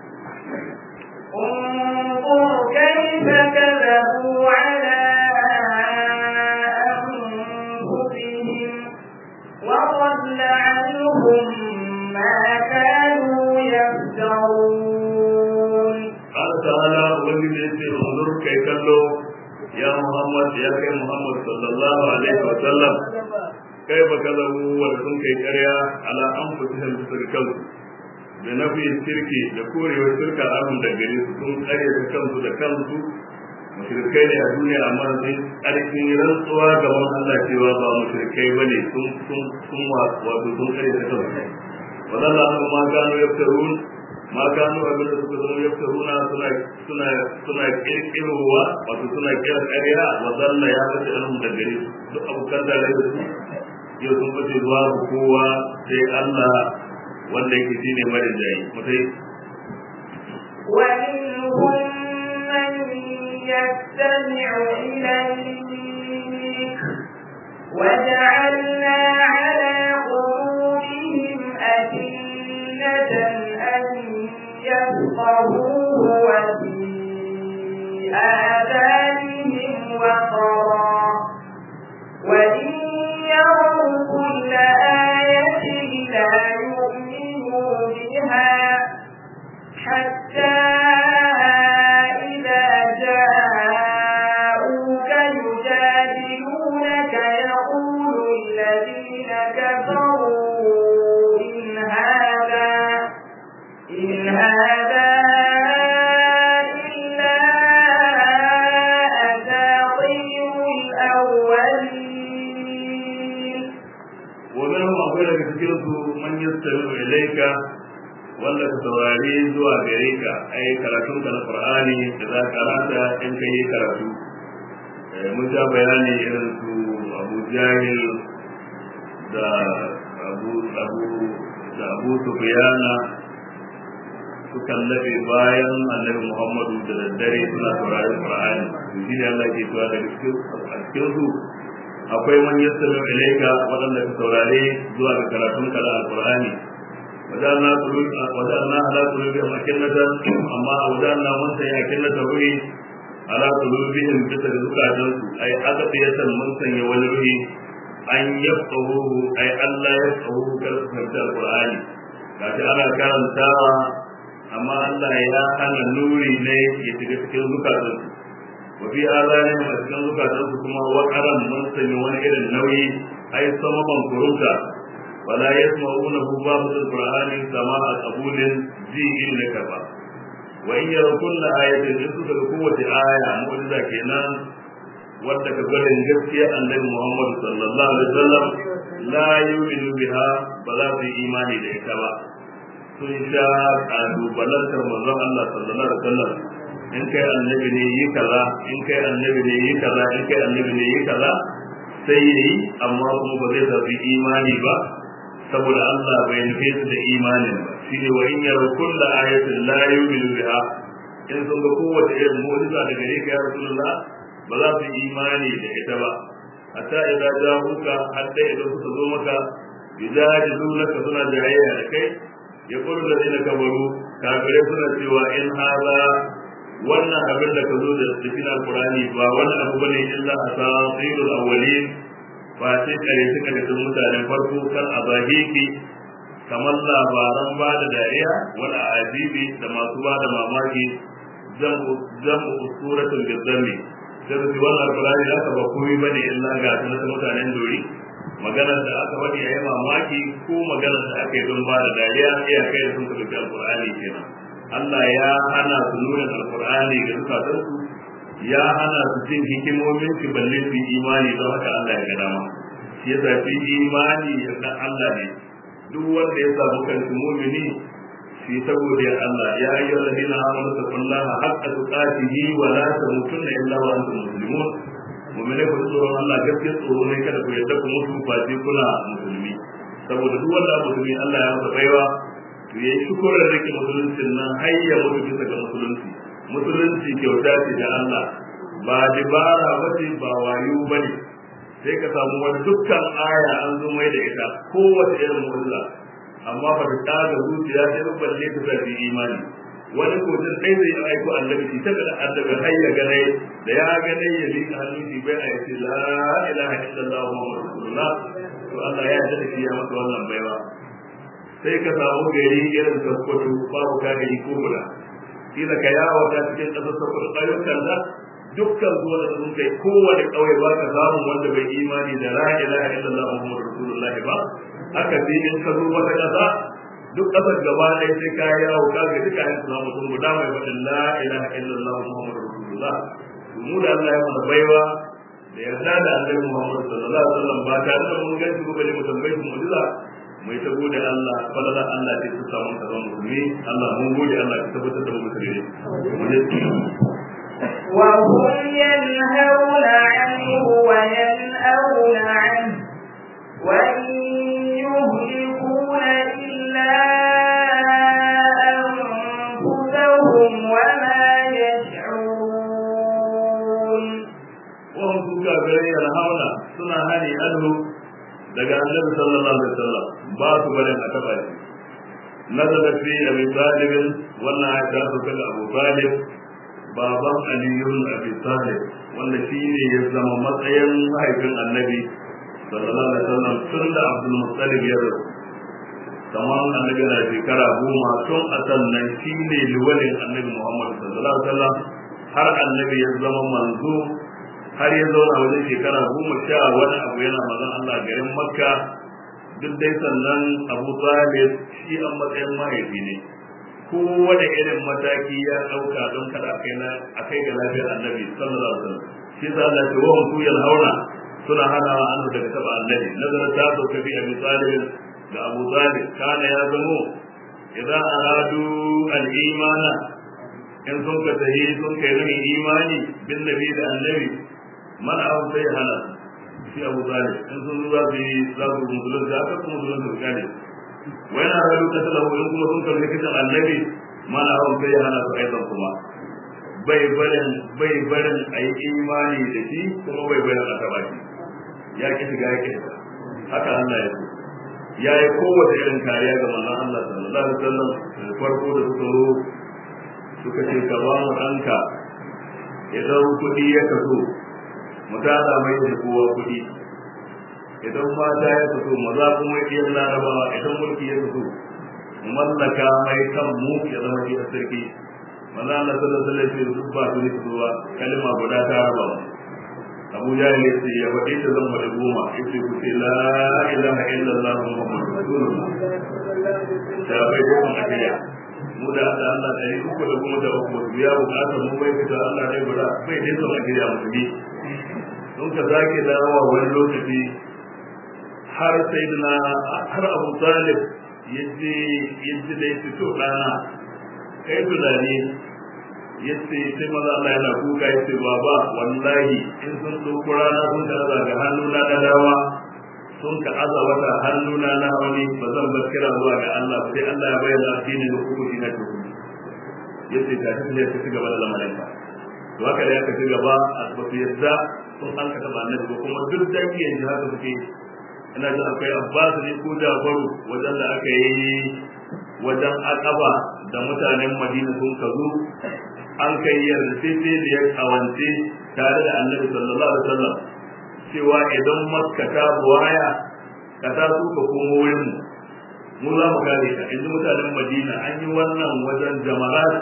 انظر كيف كذبوا على أنفسهم وضل عنهم ما كانوا يفترون قال تعالى ومن يسير انظر كي كلو يا محمد يا كي محمد صلى الله عليه وسلم كيف كذبوا ولكم كي كريا على أنفسهم بسركم da nafi shirki da korewar shirka abin da gare su sun kare da kansu da kansu mushrikai ne a duniya amma sun ƙarfin rantsuwa gaban Allah cewa ba mushrikai bane sun sun sun wato sun kare da kansu wadanda su ma gano yaftarun ma gano abin da suka zama yaftaruna suna suna suna kirkirowa wato suna kira ƙarya wadanda ya bace alhum da gare su duk abokan da rai da su yau sun bace zuwa kowa sai Allah wanda yake shine marijayi mutai ومنهم من يستمع إليك وجعلنا على قلوبهم أكنة أن يفقهوه وفي آذانهم وقرا وإن يروا كل آية لا يؤمنوا بها حتى إذا جاءوك يجادلونك يقول الذين كفروا إن هذا إن هذا إلا أساطير الأولين ومنهم akwai daga cikin su man yastami'u ilayka wanda ka saurari zuwa gare ka ai karatun ka na Qur'ani da za ka rata in ka yi karatu mun ja bayani irin su Abu Jahil da Abu Abu da Abu Sufyana su kallafe bayan Annabi Muhammadu da daddare suna sauraron Qur'ani shi ne Allah ke cewa da cikin su akwai man yassara ilaika waɗanda ka saurare zuwa ga karatun kala alqur'ani wadanna qulub wadanna ala qulubihim akinnatan amma wadanna mun sai akinnatan ruhi ala qulubihim bisa ga zukatan su ai aka tiyatan mun sanya wani ruhi an yafqahu ai Allah ya yafqahu kar su fahimci alqur'ani kaji ana karantawa amma Allah ya hana nuri ne ya shiga cikin zukatan su wafi azanin a cikin zukatansu kuma wakaran mun sanya wani irin nauyi ai samaman kurunta wala yasma'una hu babu alqur'ani sama a qabulin ji inda ka ba wa in yara kullu ayatin in suka ga kowace aya mu'jiza kenan wanda ka gwarin gaskiya annabi Muhammad sallallahu alaihi wasallam la yu'minu biha ba za su yi imani da ita ba sun sha kalubalantar manzon Allah sallallahu alaihi wasallam in kai annabi ne yi kaza in kai annabi ne yi kaza in kai annabi ne yi kaza sai yi amma kuma ba zai tafi imani ba saboda Allah bai nufe su da imanin ba shine wa in yara kullu ayatin la yu'minu biha in sun ga kowace irin mu'jiza daga gare ka ya rasulullah ba za su yi imani da ita ba hatta idan ja'uka hatta idan suka zo maka yujadilunaka suna jayayya da kai yaqulu alladhina kafaru kafirai suna cewa in hadha wannan abin da ka zo da cikin alkurani ba wani abu bane illa asatirul awwalin ba sai kare suka da sun mutanen farko kan abahiki kamar labaran ba da dariya wani ajibi da masu ba da mamaki jam'u suratul gazzami sai su wannan alkurani da aka ba komai bane illa ga sunan mutanen dori maganar da aka faɗi a yi mamaki ko maganar da aka yi don ba da dariya iyakai da sun tafi alkurani kenan Allah ya hana su nuna alkur'ani ga zukatansu ya hana su jin hikimomin shi balle su yi imani don haka Allah ya ga dama shi ya zafi imani ya san Allah ne duk wanda ya samu kansu mumini shi saboda Allah ya ayyuhal ladina amanu taqullaha haqqa tuqatihi wa la tamutunna illa wa antum muslimun mu'mini ku tsoron Allah gaskiya tsoro ne kada ku yadda ku mutu face kuna musulmi saboda duk wanda musulmi Allah ya masa baiwa to yayi shukurar rike musuluncin nan har ya mutu bisa ga musulunci musulunci kyauta ce da Allah ba dibara ba ce ba wayo ba ne sai ka samu wani dukkan aya an zo mai da ita kowace irin mu'jiza amma ba ta tsaga zuciya sai ba balle ta sa imani wani kotun ɗaya zai aiko annabi shi ta ga annabi har ya gane da ya gane ya liƙa hannun shi bai a yace la ilaha illallah muhammadu rasulullah to Allah ya yarda da shi ya masa wannan baiwa sai ka samu gari irin sakkwato babu ka gari ko guda kila ka yawo ta cikin ƙasar sakkwato ayyukan da dukkan zuwa da sun kai kowane ƙauye ba ka samu wanda bai imani da la ilaha illallah muhammadu rasulullahi ba haka sai in ka zo wata ƙasa duk ƙasar gaba ɗaya sai ka yawo ka ga duka yin suna mutum guda mai faɗin la ilaha illallah muhammadu rasulullah mu da Allah ya mana baiwa da yarda da annabi Muhammad sallallahu alaihi wasallam ba tare da mun gansu ba mu tambaye su mu'jiza mai ta gode Allah falala Allah ce ta samu ka zama musulmi Allah mun gode Allah ka tabbatar da mu musulmi وهم ينهون عنه وينأون عنه وإن يهلكون إلا أنفسهم وما يشعرون وهم سوكا غير ينهون سنة هني عنه daga annabi sallallahu alaihi wasallam ba su barin a taba shi nazala fi abi talib wannan ayata su kaga abu talib baban aliyun abi talib wanda shi ne ya zama matsayin mahaifin annabi sallallahu alaihi wasallam tun da abdul muttalib ya rasu kamar annabi na shekara goma tun a sannan shi ne liwalin annabi muhammad sallallahu alaihi wasallam har annabi ya zama manzo har ya zauna wajen shekara goma sha wani abu yana mazan Allah garin makka duk dai sannan abu talib shi an matsayin mahaifi ne kowane irin mataki ya ɗauka don kada a kai a kai ga lafiyar annabi sallallahu alaihi wasallam shi sa Allah ce wa su yal hauna suna hana an daga taba annabi nazara ta so kafi abi talib da abu talib kana ya zamo idan aradu al imana in sun ka tahi sun kai nuni imani bin nabi da annabi man abu sai hana shi abu talib in sun zuwa su yi za su musulun da aka kuma musulun su gane wai na rabu ta talahu in kuma sun karbi kitan annabi man abu sai hana su aidan kuma bai barin bai barin a yi imani da shi kuma bai barin a taba shi ya ki shiga ya ki haka Allah ya so ya yi kowace irin kariya ga manzon Allah sallallahu alaihi wasallam da farko da suka zo suka ce ka ba mu ɗanka idan kuɗi ya kaso mu tada mai da kowa kuɗi idan mata ya kaso maza kuma ya iya larabawa idan mulki ya kaso mu mallaka mai kan mu ya zama shi a sarki maza Allah sallallahu alaihi wasallam duk ba su ne zuwa kalma guda ta raba mu Abu Jahil yace ya faɗi da zan faɗi goma yace ku ce la ilaha illallah muhammadur rasulullah ta bai da kun ajiya mu da Allah Allah ɗari uku da goma da uku ya buƙatar mu bai fita Allah ne guda bai dai son ajiya musulmi don ka zake dawowa wani lokaci har sai na har Abu Talib yace yace da yace to dana kai tunani yace sai maza Allah yana kuka yace baba wallahi in sun ɗauko rana sun ka aza ga hannu na da dawa sun ka aza wata hannu na na wani ba zan bar kira zuwa ga Allah sai Allah ya bayyana addini da hukunci na ku yace ta tafi ya ci gaba da lamarin ka to haka da ya ci gaba a tafi yadda sun an ka taba annabi ko kuma duk dangi yanzu haka suke ina jin akwai Abbas ne ko Jafaru wajen da aka yi wajen akaba da mutanen Madina sun ka zo an kai yarjejeniyar kawance tare da annabi sallallahu alaihi wasallam cewa idan makka ta buwaya ka ta su ka komo wurin mu za mu gane ka yanzu mutanen madina an yi wannan wajen jamarat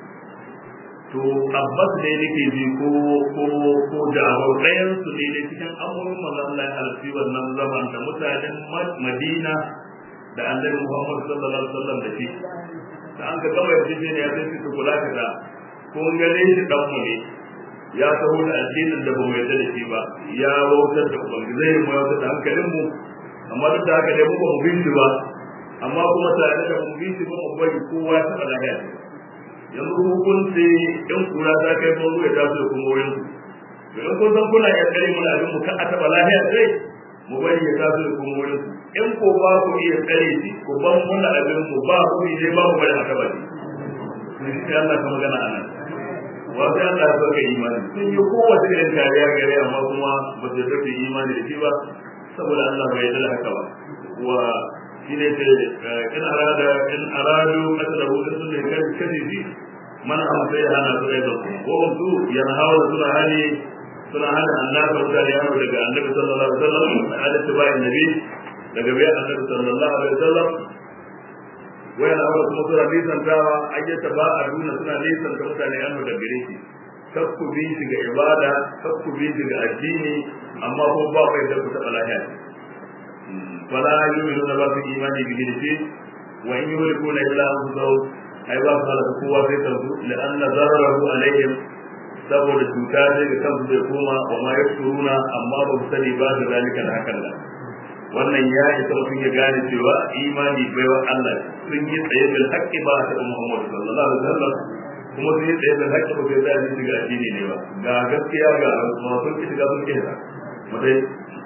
to abbas ne nake ji ko ko ko jawar ɗayan su ne ne cikin amurin manzon Allah ya halarci wannan zaman da mutanen madina da annabi Muhammad sallallahu alaihi wasallam da shi da an ka gama yarjejeniya sai su kula ka da kun gane shi dan mu ne ya taho da addinin da bamu yarda da shi ba ya wautar da ubangi zai mu wautar da hankalin mu amma duk da haka dai mu ba mu bin shi ba amma kuma tare da mu bin shi ba mu bari kowa ta lafiya yanzu hukunci in kura ta kai bango ya taso da kuma wurin to in kun san kuna iya tsare mana abin mu kan a taɓa lafiya sai mu bari ya taso da kuma wurin in ko ba ku iya tsare shi ku ban muna abin mu ba ku ne ba mu bari a taɓa shi sai Allah ka magana a nan wasu Allah ya sauka imani sun yi kowace irin kariya gare amma kuma ba su sauka imani da shi ba saboda Allah bai yarda da haka ba wa shi ne ce in arada in aradu qatlahu in sun kai kashi shi man am sai hana su da su ko su yana hawa suna hali suna hana Allah ta mutane yaro daga Annabi sallallahu alaihi wasallam da tibayin nabi daga bayan Annabi sallallahu alaihi wasallam wayan aure kuma suna nisantawa ayyata ba a nuna suna nisanta mutane yan da gare shi kar ku bi shi ga ibada kar ku bi shi ga addini amma ko ba mai da ku taɓa lahiya fala yu'minu na ba su imani bi shi wa in yuhlikuna illa anfusahum ai ba su halaka kowa sai kansu la'anna zararahu alaihim saboda cuta zai ga kansu zai koma wa ma yashkuruna amma ba su sani ba da zalika da hakan da wannan ya isa mutum ya gane cewa imani baiwa Allah sun yi tsaye bil haqqi ba ta Muhammad sallallahu alaihi wasallam kuma sun yi tsaye bil haqqi ba sai da shiga addini ne ba ga gaskiya ga kuma sun ki shiga sun ki shiga mutai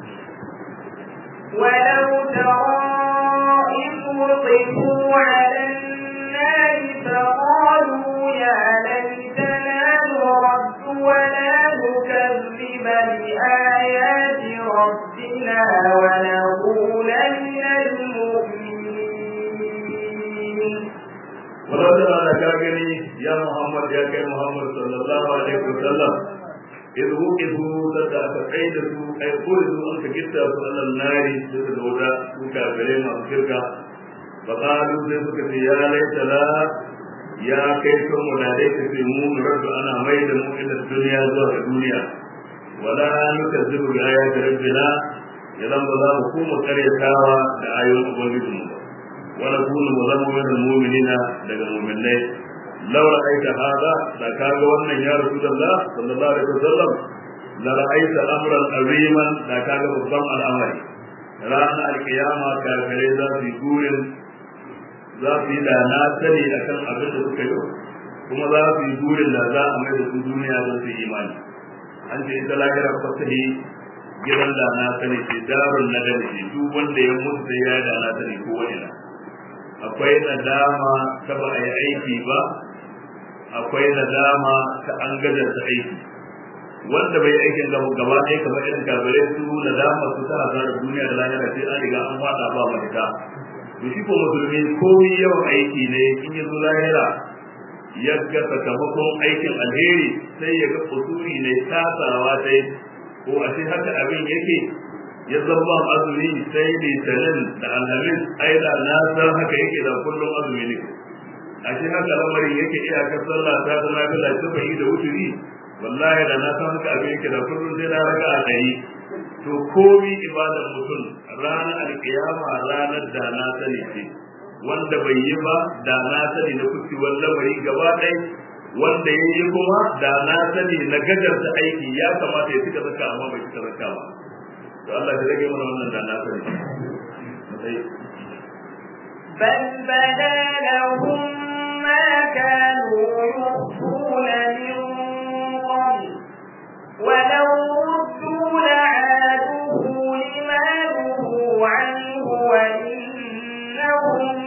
ولو ترى إذ وقفوا على النار فقالوا يا ليتنا نرد ولا نكذب بآيات ربنا ونكون من المؤمنين ولو ترى لكاغني يا محمد يا كي محمد صلى الله عليه وسلم إذ وقفوا تدع تقيد أي قلوا أنت كتا على النار تتدودا وكافرين وكركا فقالوا ذلك يا ليت لا يا كيف ملاليك في مون رب أنا ميل إلى الدنيا زوج الدنيا ولا نكذب بآيات ربنا idan ba za mu kuma karyatawa da ayoyin ubangijinmu ba wala kunu mu zama min mu'minina daga mu'minai law ra'aita hada da kaga wannan ya rasulullah sallallahu alaihi wasallam la ra'aita amran aziman da kaga babban al'amari ranar alkiyama kafirai za su yi gurin za su yi da na sani akan abin da suka yi kuma za su yi gurin da za a mai da su duniya don su yi imani an ce ita lahirar fasahi gidan da na sani ce darun na da ce duk wanda ya mutu sai ya da na sani ko wani akwai nadama ta ba a yi aiki ba akwai nadama ta an gajarta aiki wanda bai aikin gaba gaba ɗaya kamar irin kabirai su nadama su ta hasarar duniya da lahira sai an riga an fada ba mafita to shi ko musulmi komai yawan aiki ne in ya zo lahira ya ga sakamakon aikin alheri sai ya ga kusuri ne tasawa sai ko a ce haka abin yake ya zama azumi sai litinin da alhamis ai da na san haka yake da kullum azumi ne a ce haka lamarin yake iyakar sallah ta ta na bila ta bai da wuturi wallahi da na san haka abin yake da kullum sai na raka a ɗari to komi ibadar mutum ranar alkiyama ranar da na sani ce wanda bai yi ba da na sani na kucewar lamari gaba ɗaya wanda ya yi kuma da na sani na gajarta aiki ya kamata ya cika zaka amma bai cika zaka ba to Allah ya rage mana wannan da na sani بل بدا لهم ما كانوا يخفون من قبل ولو ردوا لعادوه لما نهوا عنه وإنهم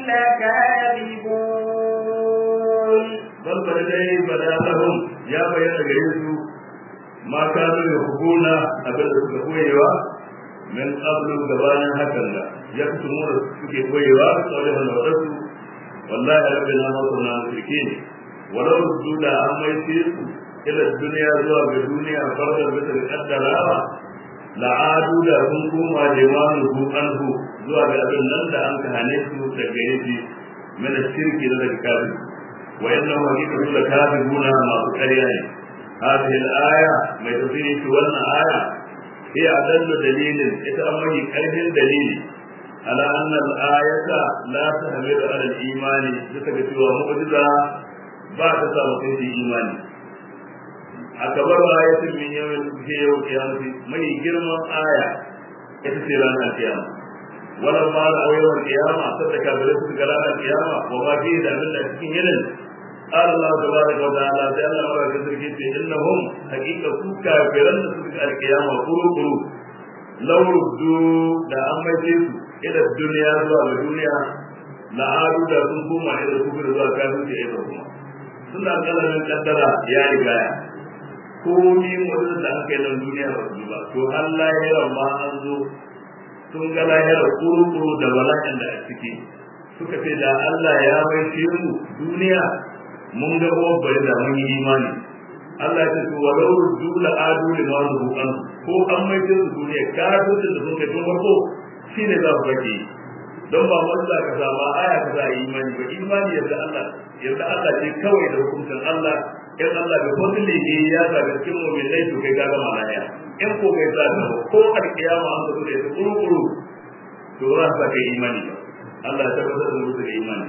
لكاذبون bal bada dai bada lahum ya bayyana gare su ma kanu yuhbuna abin da suka koyewa min qablu gabanin hakan da ya kutumu da suke koyewa sauran da wadansu wallahi rabbina ma kunna mushrikin walau ruddu da an mai su ila duniya zuwa ga duniya farda bisa da kaddarawa la'adu da sun koma limanu hu anhu zuwa ga abin nan da an kahane su daga yaji min shirki da daga kafir وإنه حقيقة لكاذبون ما تكريان هذه الآية ما تفيني في ولنا آية هي أدل دليل يتأمل كره دليل على أن الآية لا تحمل على الإيمان لتكتوى مؤجزة بعد سابقين في إيمان أكبر آية من يوم يوم القيامة من جرم آية يتسير عن القيامة ولما رأوا يوم القيامة صدق برسل كلام القيامة وما فيه من الأسكين قال الله تبارك وتعالى جل وعلا كذلك إنهم حقيقة كافرا سبق القيامة قلوا قلوا لو ردوا لا أما يجيسوا إلى الدنيا زوا الدنيا لا عادوا لا تنكوما إلى الكفر زوا كافر إلى sun da kalamin kaddara ya riga ya komi mutum da aka yi nan duniya ba su ba to har lahira ma an zo sun ga lahira kuru da bala'in da a ciki suka ce da Allah ya mai mu duniya mun ga bari da mun yi imani Allah ya ce walau dula adu li ma zu an ko an mai su duniya kafin da sun kai tun farko shine za su bake don ba mun da ka zama aya ka za imani ba imani yadda Allah yadda Allah ce kawai da hukuncin Allah in Allah bai fadli ne ya ga cikin mu'minai to kai ga gama lafiya in ko kai za ka ko alkiyama an zo da kuru kuru to za ka kai imani ba Allah ya tabbatar da musu da imani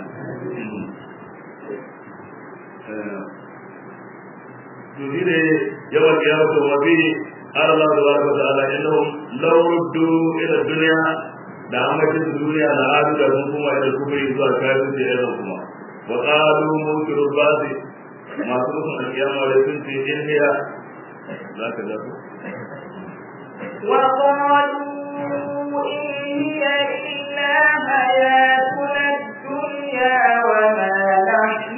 to shi ne yawan kiyama to wa bi Allah tabaraka wa ta'ala innahum law ruddu ila dunya da amajin duniya da adu da sun kuma ila kufri zuwa kafin da irin kuma wa qalu munkiru basi masu musun alkiyama da sun ce in hiya za ka zafi وقالوا إن هي إلا حياتنا الدنيا وما نحن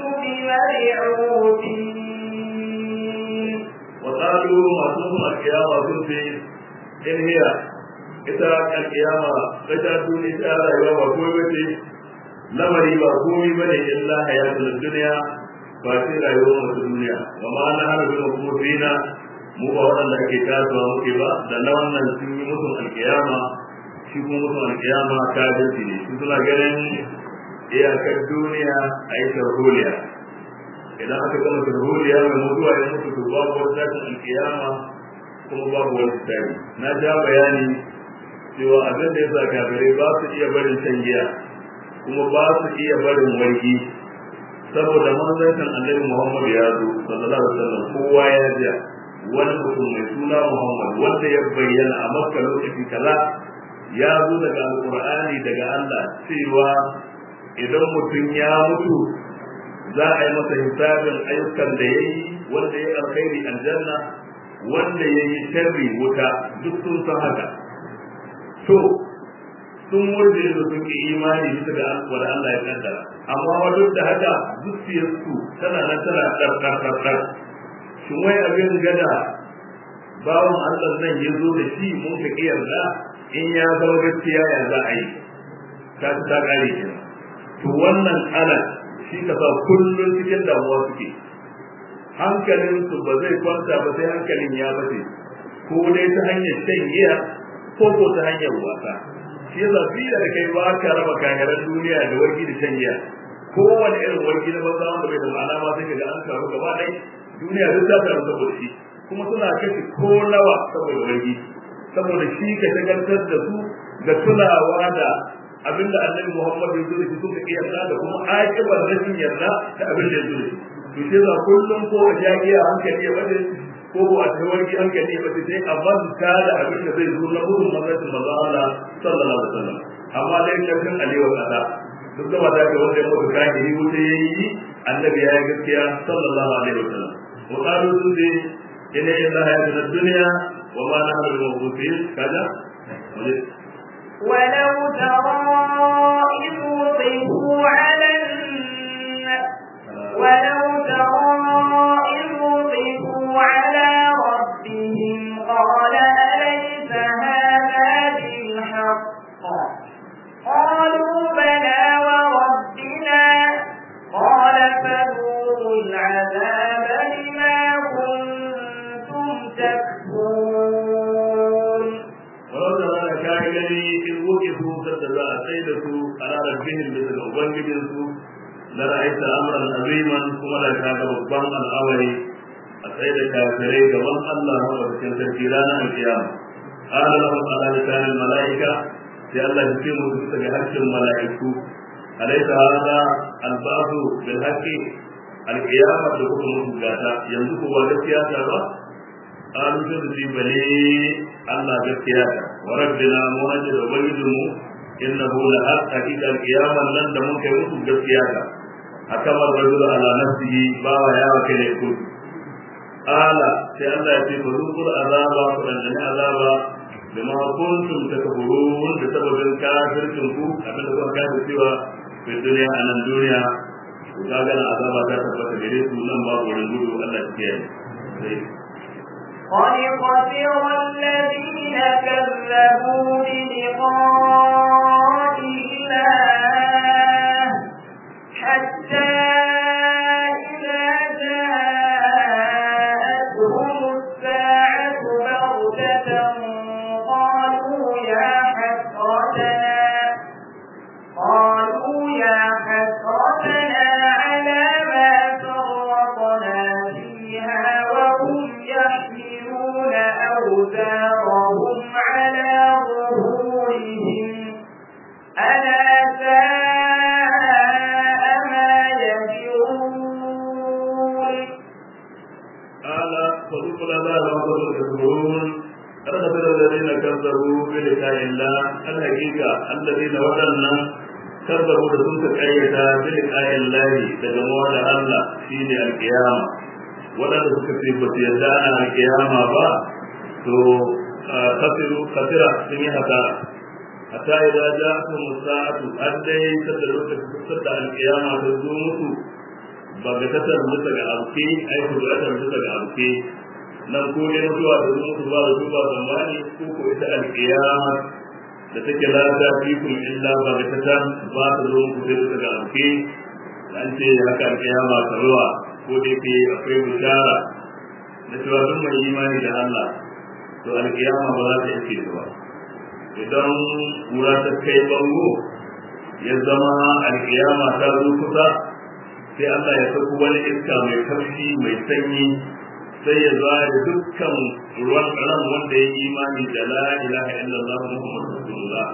بمبعوثين وقالوا masu musun alkiyama sun ce in hiya ita alkiyama ita duniya ta rayuwa ba komai bace lamari ba komai bane illa hayatul dunya ba sai rayuwar mu duniya wa ma na hana bin kuma fina mu ba waɗanda ake kasuwa muke ba da na wannan sun yi mutum alkiyama shi kuma mutum alkiyama ta jinsi ne su suna ganin iyakar duniya a yi sharholiya idan aka gama sharholiya mai mutuwa ya mutu to babu wani tashin alkiyama kuma babu wani tsari na ja bayani cewa abin da ya sa kafirai ba su iya barin shan giya kuma ba su iya barin wargi saboda manzancin annabi Muhammad ya zo sallallahu alaihi wasallam kowa ya ji wani mutum mai suna Muhammad wanda ya bayyana a Makka lokaci kaza ya zo daga Alqur'ani daga Allah cewa idan mutum ya mutu za a yi masa hisabin ayyukan da ya yi wanda ya alkhairi aljanna wanda ya yi sharri wuta duk sun san haka to sun murje da sun ki imani bisa ga wanda Allah ya kaddara amma wa duk da haka zuciyarsu tana nan tana ɗarɗarɗarɗar shin wai abin gada bawan Allah nan ya zo da shi mun ka yarda in ya zama gaskiya ya za a yi ta ci ta ƙare kenan to wannan ana shi ka sa kullum cikin damuwa suke hankalinsu ba zai kwanta ba sai hankalin ya bace ko dai ta hanyar shan giya ko ko ta hanyar wasa shi yasa fiye da kai ba ka raba kayaran duniya da wargi da shan giya kowane irin wargi na banza wanda bai da ma'ana ma sai ga an taru gaba ɗaya duniya duk ta taru saboda shi kuma suna kashe ko nawa saboda wargi saboda shi ka shagaltar da su da tunawa da abinda annabi Muhammad ya zo da shi suka iya yarda da kuma akibar rashin yarda da abin da ya zo da shi to shi yasa kullum ko a jagiya hankali ya bade ko ko a tawarki hankali ya bade sai a manta da abin da zai zo na gudun manzon manzo Allah sallallahu alaihi wasallam amma dai kafin aliwa kada duk da wanda ke wanda ya mutu kafiri wuce yayi annabi ya yi gaskiya sallallahu alaihi wasallam wa qalu sunni inna illaha yadna dunya wa ma nahnu bi kaza ولو ترى إذ وقفوا على ولو ترى إذ وقفوا على ربهم قال أليس هذا بالحق قالوا بلى وربنا قال فذوقوا العذاب بما كنتم تكفرون ولو ترى كاغني إذ وقفوا تتبع سيدة على ربهم مثل أبنجبهم لرأيت أمرا عظيما كما لا كان ربان الأولي أسعد كافرين كمان الله هو بكين تنكيران القيامة قال لهم على لسان الملائكة في الله يقيم بسك حق الملائكة أليس هذا البعث بالحق القيامة لكم مجاتا ينزق وغسياتا قالوا تدري بلي الله غسياتا وربنا مهجر وبيدمو إنه لحق حقيقة القيامة لن تموت يموت غسياتا حكم الرجل على نفسه باوا يا وكيل يقول قال sai Allah ya ce ba zukur azaba ku dan azaba bima kuntum takfurun da sababin kafircin ku abin da kuka kafir cewa fi duniya a nan duniya ku kaga na azaba ta tabbata gare su nan ba wurin gudu Allah ya kiyaye قد خسر الذين كذبوا بلقاء الله حتى إذا جاءتهم الساعة بغتة قالوا يا حسرتنا قالوا يا حسرتنا على ما فرطنا فيها وهم يحملون أوزارهم كفروا بلقاء الله الحقيقة الذين ودنا كذبوا لسنك قرية بلقاء الله تجمعوا الله شين القيامة wadanda suka ce ba su yarda ana kiyama ba to khasiru khasira sun yi hasara hatta idza ja'atuhum as-sa'atu addai sadda lokacin sadda al-qiyama ta zo musu ba ga tattar bisa ga abuke ai ku da tattar bisa ga abuke nan ko ne mutuwa da zo musu ba da duba zamani ko ko ita al-qiyama da take la ta fi kun illa ba ga tattar ba ta zo muku sai bisa ga abuke an ce haka al-qiyama ta ruwa ko da yake akwai bishara da cewa duk mai imani da Allah to al-qiyama ba za ta yake ba idan kura ta kai bango ya zama alkiyama ta zo kusa sai Allah ya sako wani iska mai tafshi mai sanyi sai ya zuwa da dukkan ruwan ran wanda ya imani da la ilaha illallah muhammadu rasulullah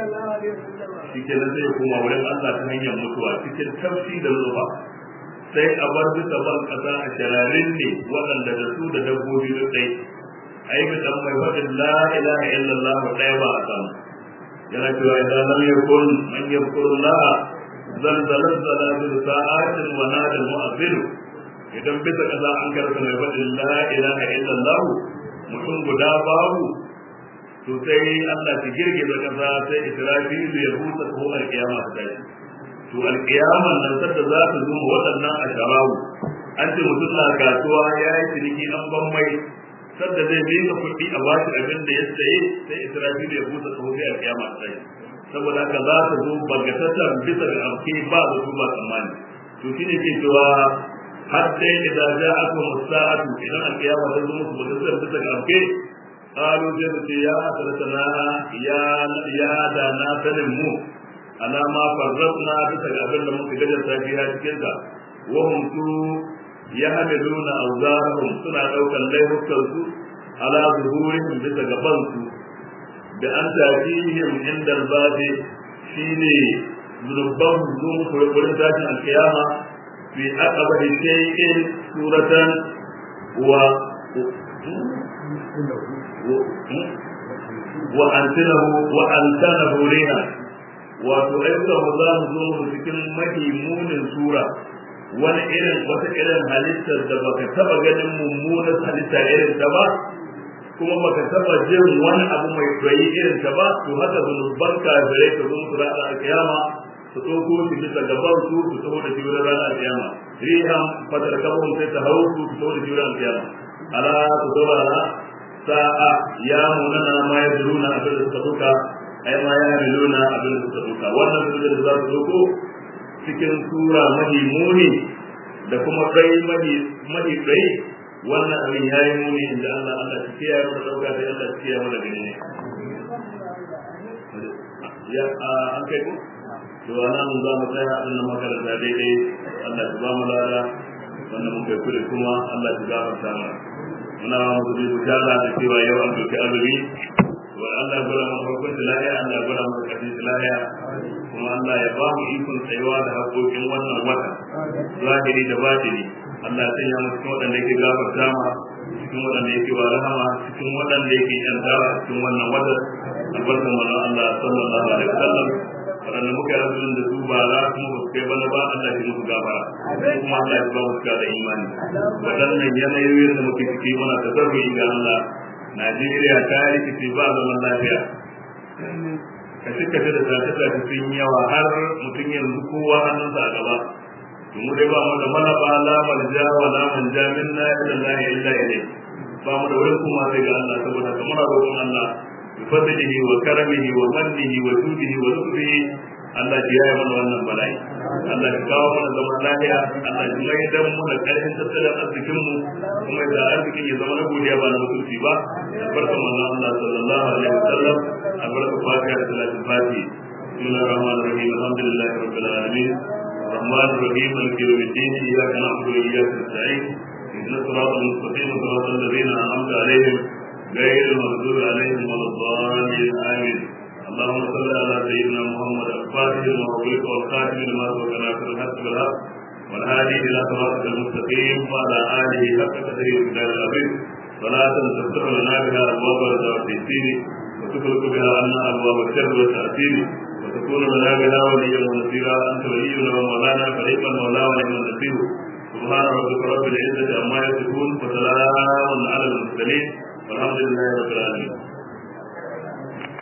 shi ke sai ya koma wurin Allah ta hanyar mutuwa cikin tafshi da zuba sai a bar bisa ban kasa a shararin ne waɗanda da su da dabbobi da tsaye ai bi dan mai wadin la ilaha illallah ɗaya ba a samu yana cewa idan lam yakun man yadhkurullah zalzalat zalabil sa'atin wa nada mu'azzin idan bisa kaza an karɓa mai wadin la ilaha illallah mutum guda babu to sai Allah ki girgiza kaza sai Israfilu ya busa ko alkiyama ta tashi to alkiyaman nan sadda za ta zo waɗannan asharawu an ce mutum na kasuwa ya yi ciniki an ban mai sadda zai miƙa kuɗi a bashi abin da ya saye sai israfilu ya busa tsoho sai a kiyama sai saboda haka za ta zo bagatattar bisa ga amfi ba da su ba tsammani to shine ke cewa har dai idan ja aka musa'atu idan alkiyama ta zo musu bagatattar bisa ga amfi qalu sai su ce ya hasratana ya ya da na sanin mu alama farratna bisa ga abin da muka gajar safiya cikin ta wa hum su yahmiluna awzarahum suna daukan laifukan su ala zuhurihim bisa gaban su da an tafihim inda albabi shine zurban zuwa wurin tashin alkiyama fi aqaba shay'in suratan wa wa antanahu wa antanahu riha wato ayyukan mu za mu zo mu cikin mahimunin sura wani irin wata irin halittar da baka taba ganin mummunan halitta irin ta ba kuma baka taba jin wani abu mai tsayi irin ta ba to haka zunuban kafirai ka zo musu ranar alkiyama su ɗauko shi bisa gaban su su taho da shi wurin ranar alkiyama rihan fatar kabon sai ta hau su su taho da shi wurin alkiyama ala su saurara sa'a ya munana ma ya zuruna abin da suka duka ai ma ya miluna abin da suka duka wannan su da za su doko cikin sura mahi muni da kuma kai mahi mahi kai wannan abin ya yi muni inda Allah Allah ta kiyaye mu da dauka sai Allah ta kiyaye mu da gani ne ya an kai ko to anan za mu tsaya abin da makaranta daidai Allah ya ba mu lada wannan muka yi kure kuma Allah ya gafarta mana muna musu bi bishara da cewa yau an doki azumi wa Allah ya gura mu farkon lahiya Allah ya gura mu karshen lahiya kuma Allah ya ba mu ikon tsayuwa da haƙoƙin wannan wata zahiri da batini Allah ya sanya mu cikin waɗanda yake gafarta ma cikin waɗanda yake wa rahama cikin waɗanda yake yantawa cikin wannan wata albarkan manzon Allah sallallahu alaihi wasallam waɗanda muka yi azumin da su ba za kuma ba su kai bana ba Allah ya musu gafara kuma Allah ya ba mu da imani waɗannan yanayoyin da muke ciki muna da zarri ga Allah Najeriya ta rikice ba zaman lafiya kashe kashe da tafi tafi sun yawa har mutum yanzu kowa hannunsa a gaba to mu dai ba mu da malaba la malja wa la manja minna illa Allah illa ilayhi ba mu da wurin kuma sai ga Allah saboda kamar roƙon Allah bi fadlihi wa karamihi wa mannihi wa judihi wa lutfihi Allah ya yi mana wannan bala'i Allah ya kawo mana zaman lafiya Allah ya mai dan mu da karfin tattalin arzikin mu kuma da arzikin ya zama na godiya ba na mutunci ba albarka manzo Allah sallallahu alaihi wasallam albarka fatiha da salatin fatiha bismillahir rahmanir rahim alhamdulillahi rabbil alamin الرحمن الرحيم مالك يوم الدين اياك نعبد واياك نستعين اهدنا الصراط المستقيم صراط الذين انعمت عليهم غير المغضوب عليهم ولا الضالين امين اللهم صل على سيدنا محمد الفاتح لما أغلق والخاتم لما سبق ناصر الحق بالحق والهادي إلى صراطك المستقيم وعلى آله حق قدره ومقداره العظيم صلاة تفتح لنا بها أبواب الرزق والتيسير وتخلق بها عنا أبواب الشر والتأثير وتكون لنا بها وليا ونصيرا أنت ولينا ومولانا فنعم المولى ونعم النصير سبحان ربك رب العزة عما يصفون وسلام على المرسلين والحمد لله رب العالمين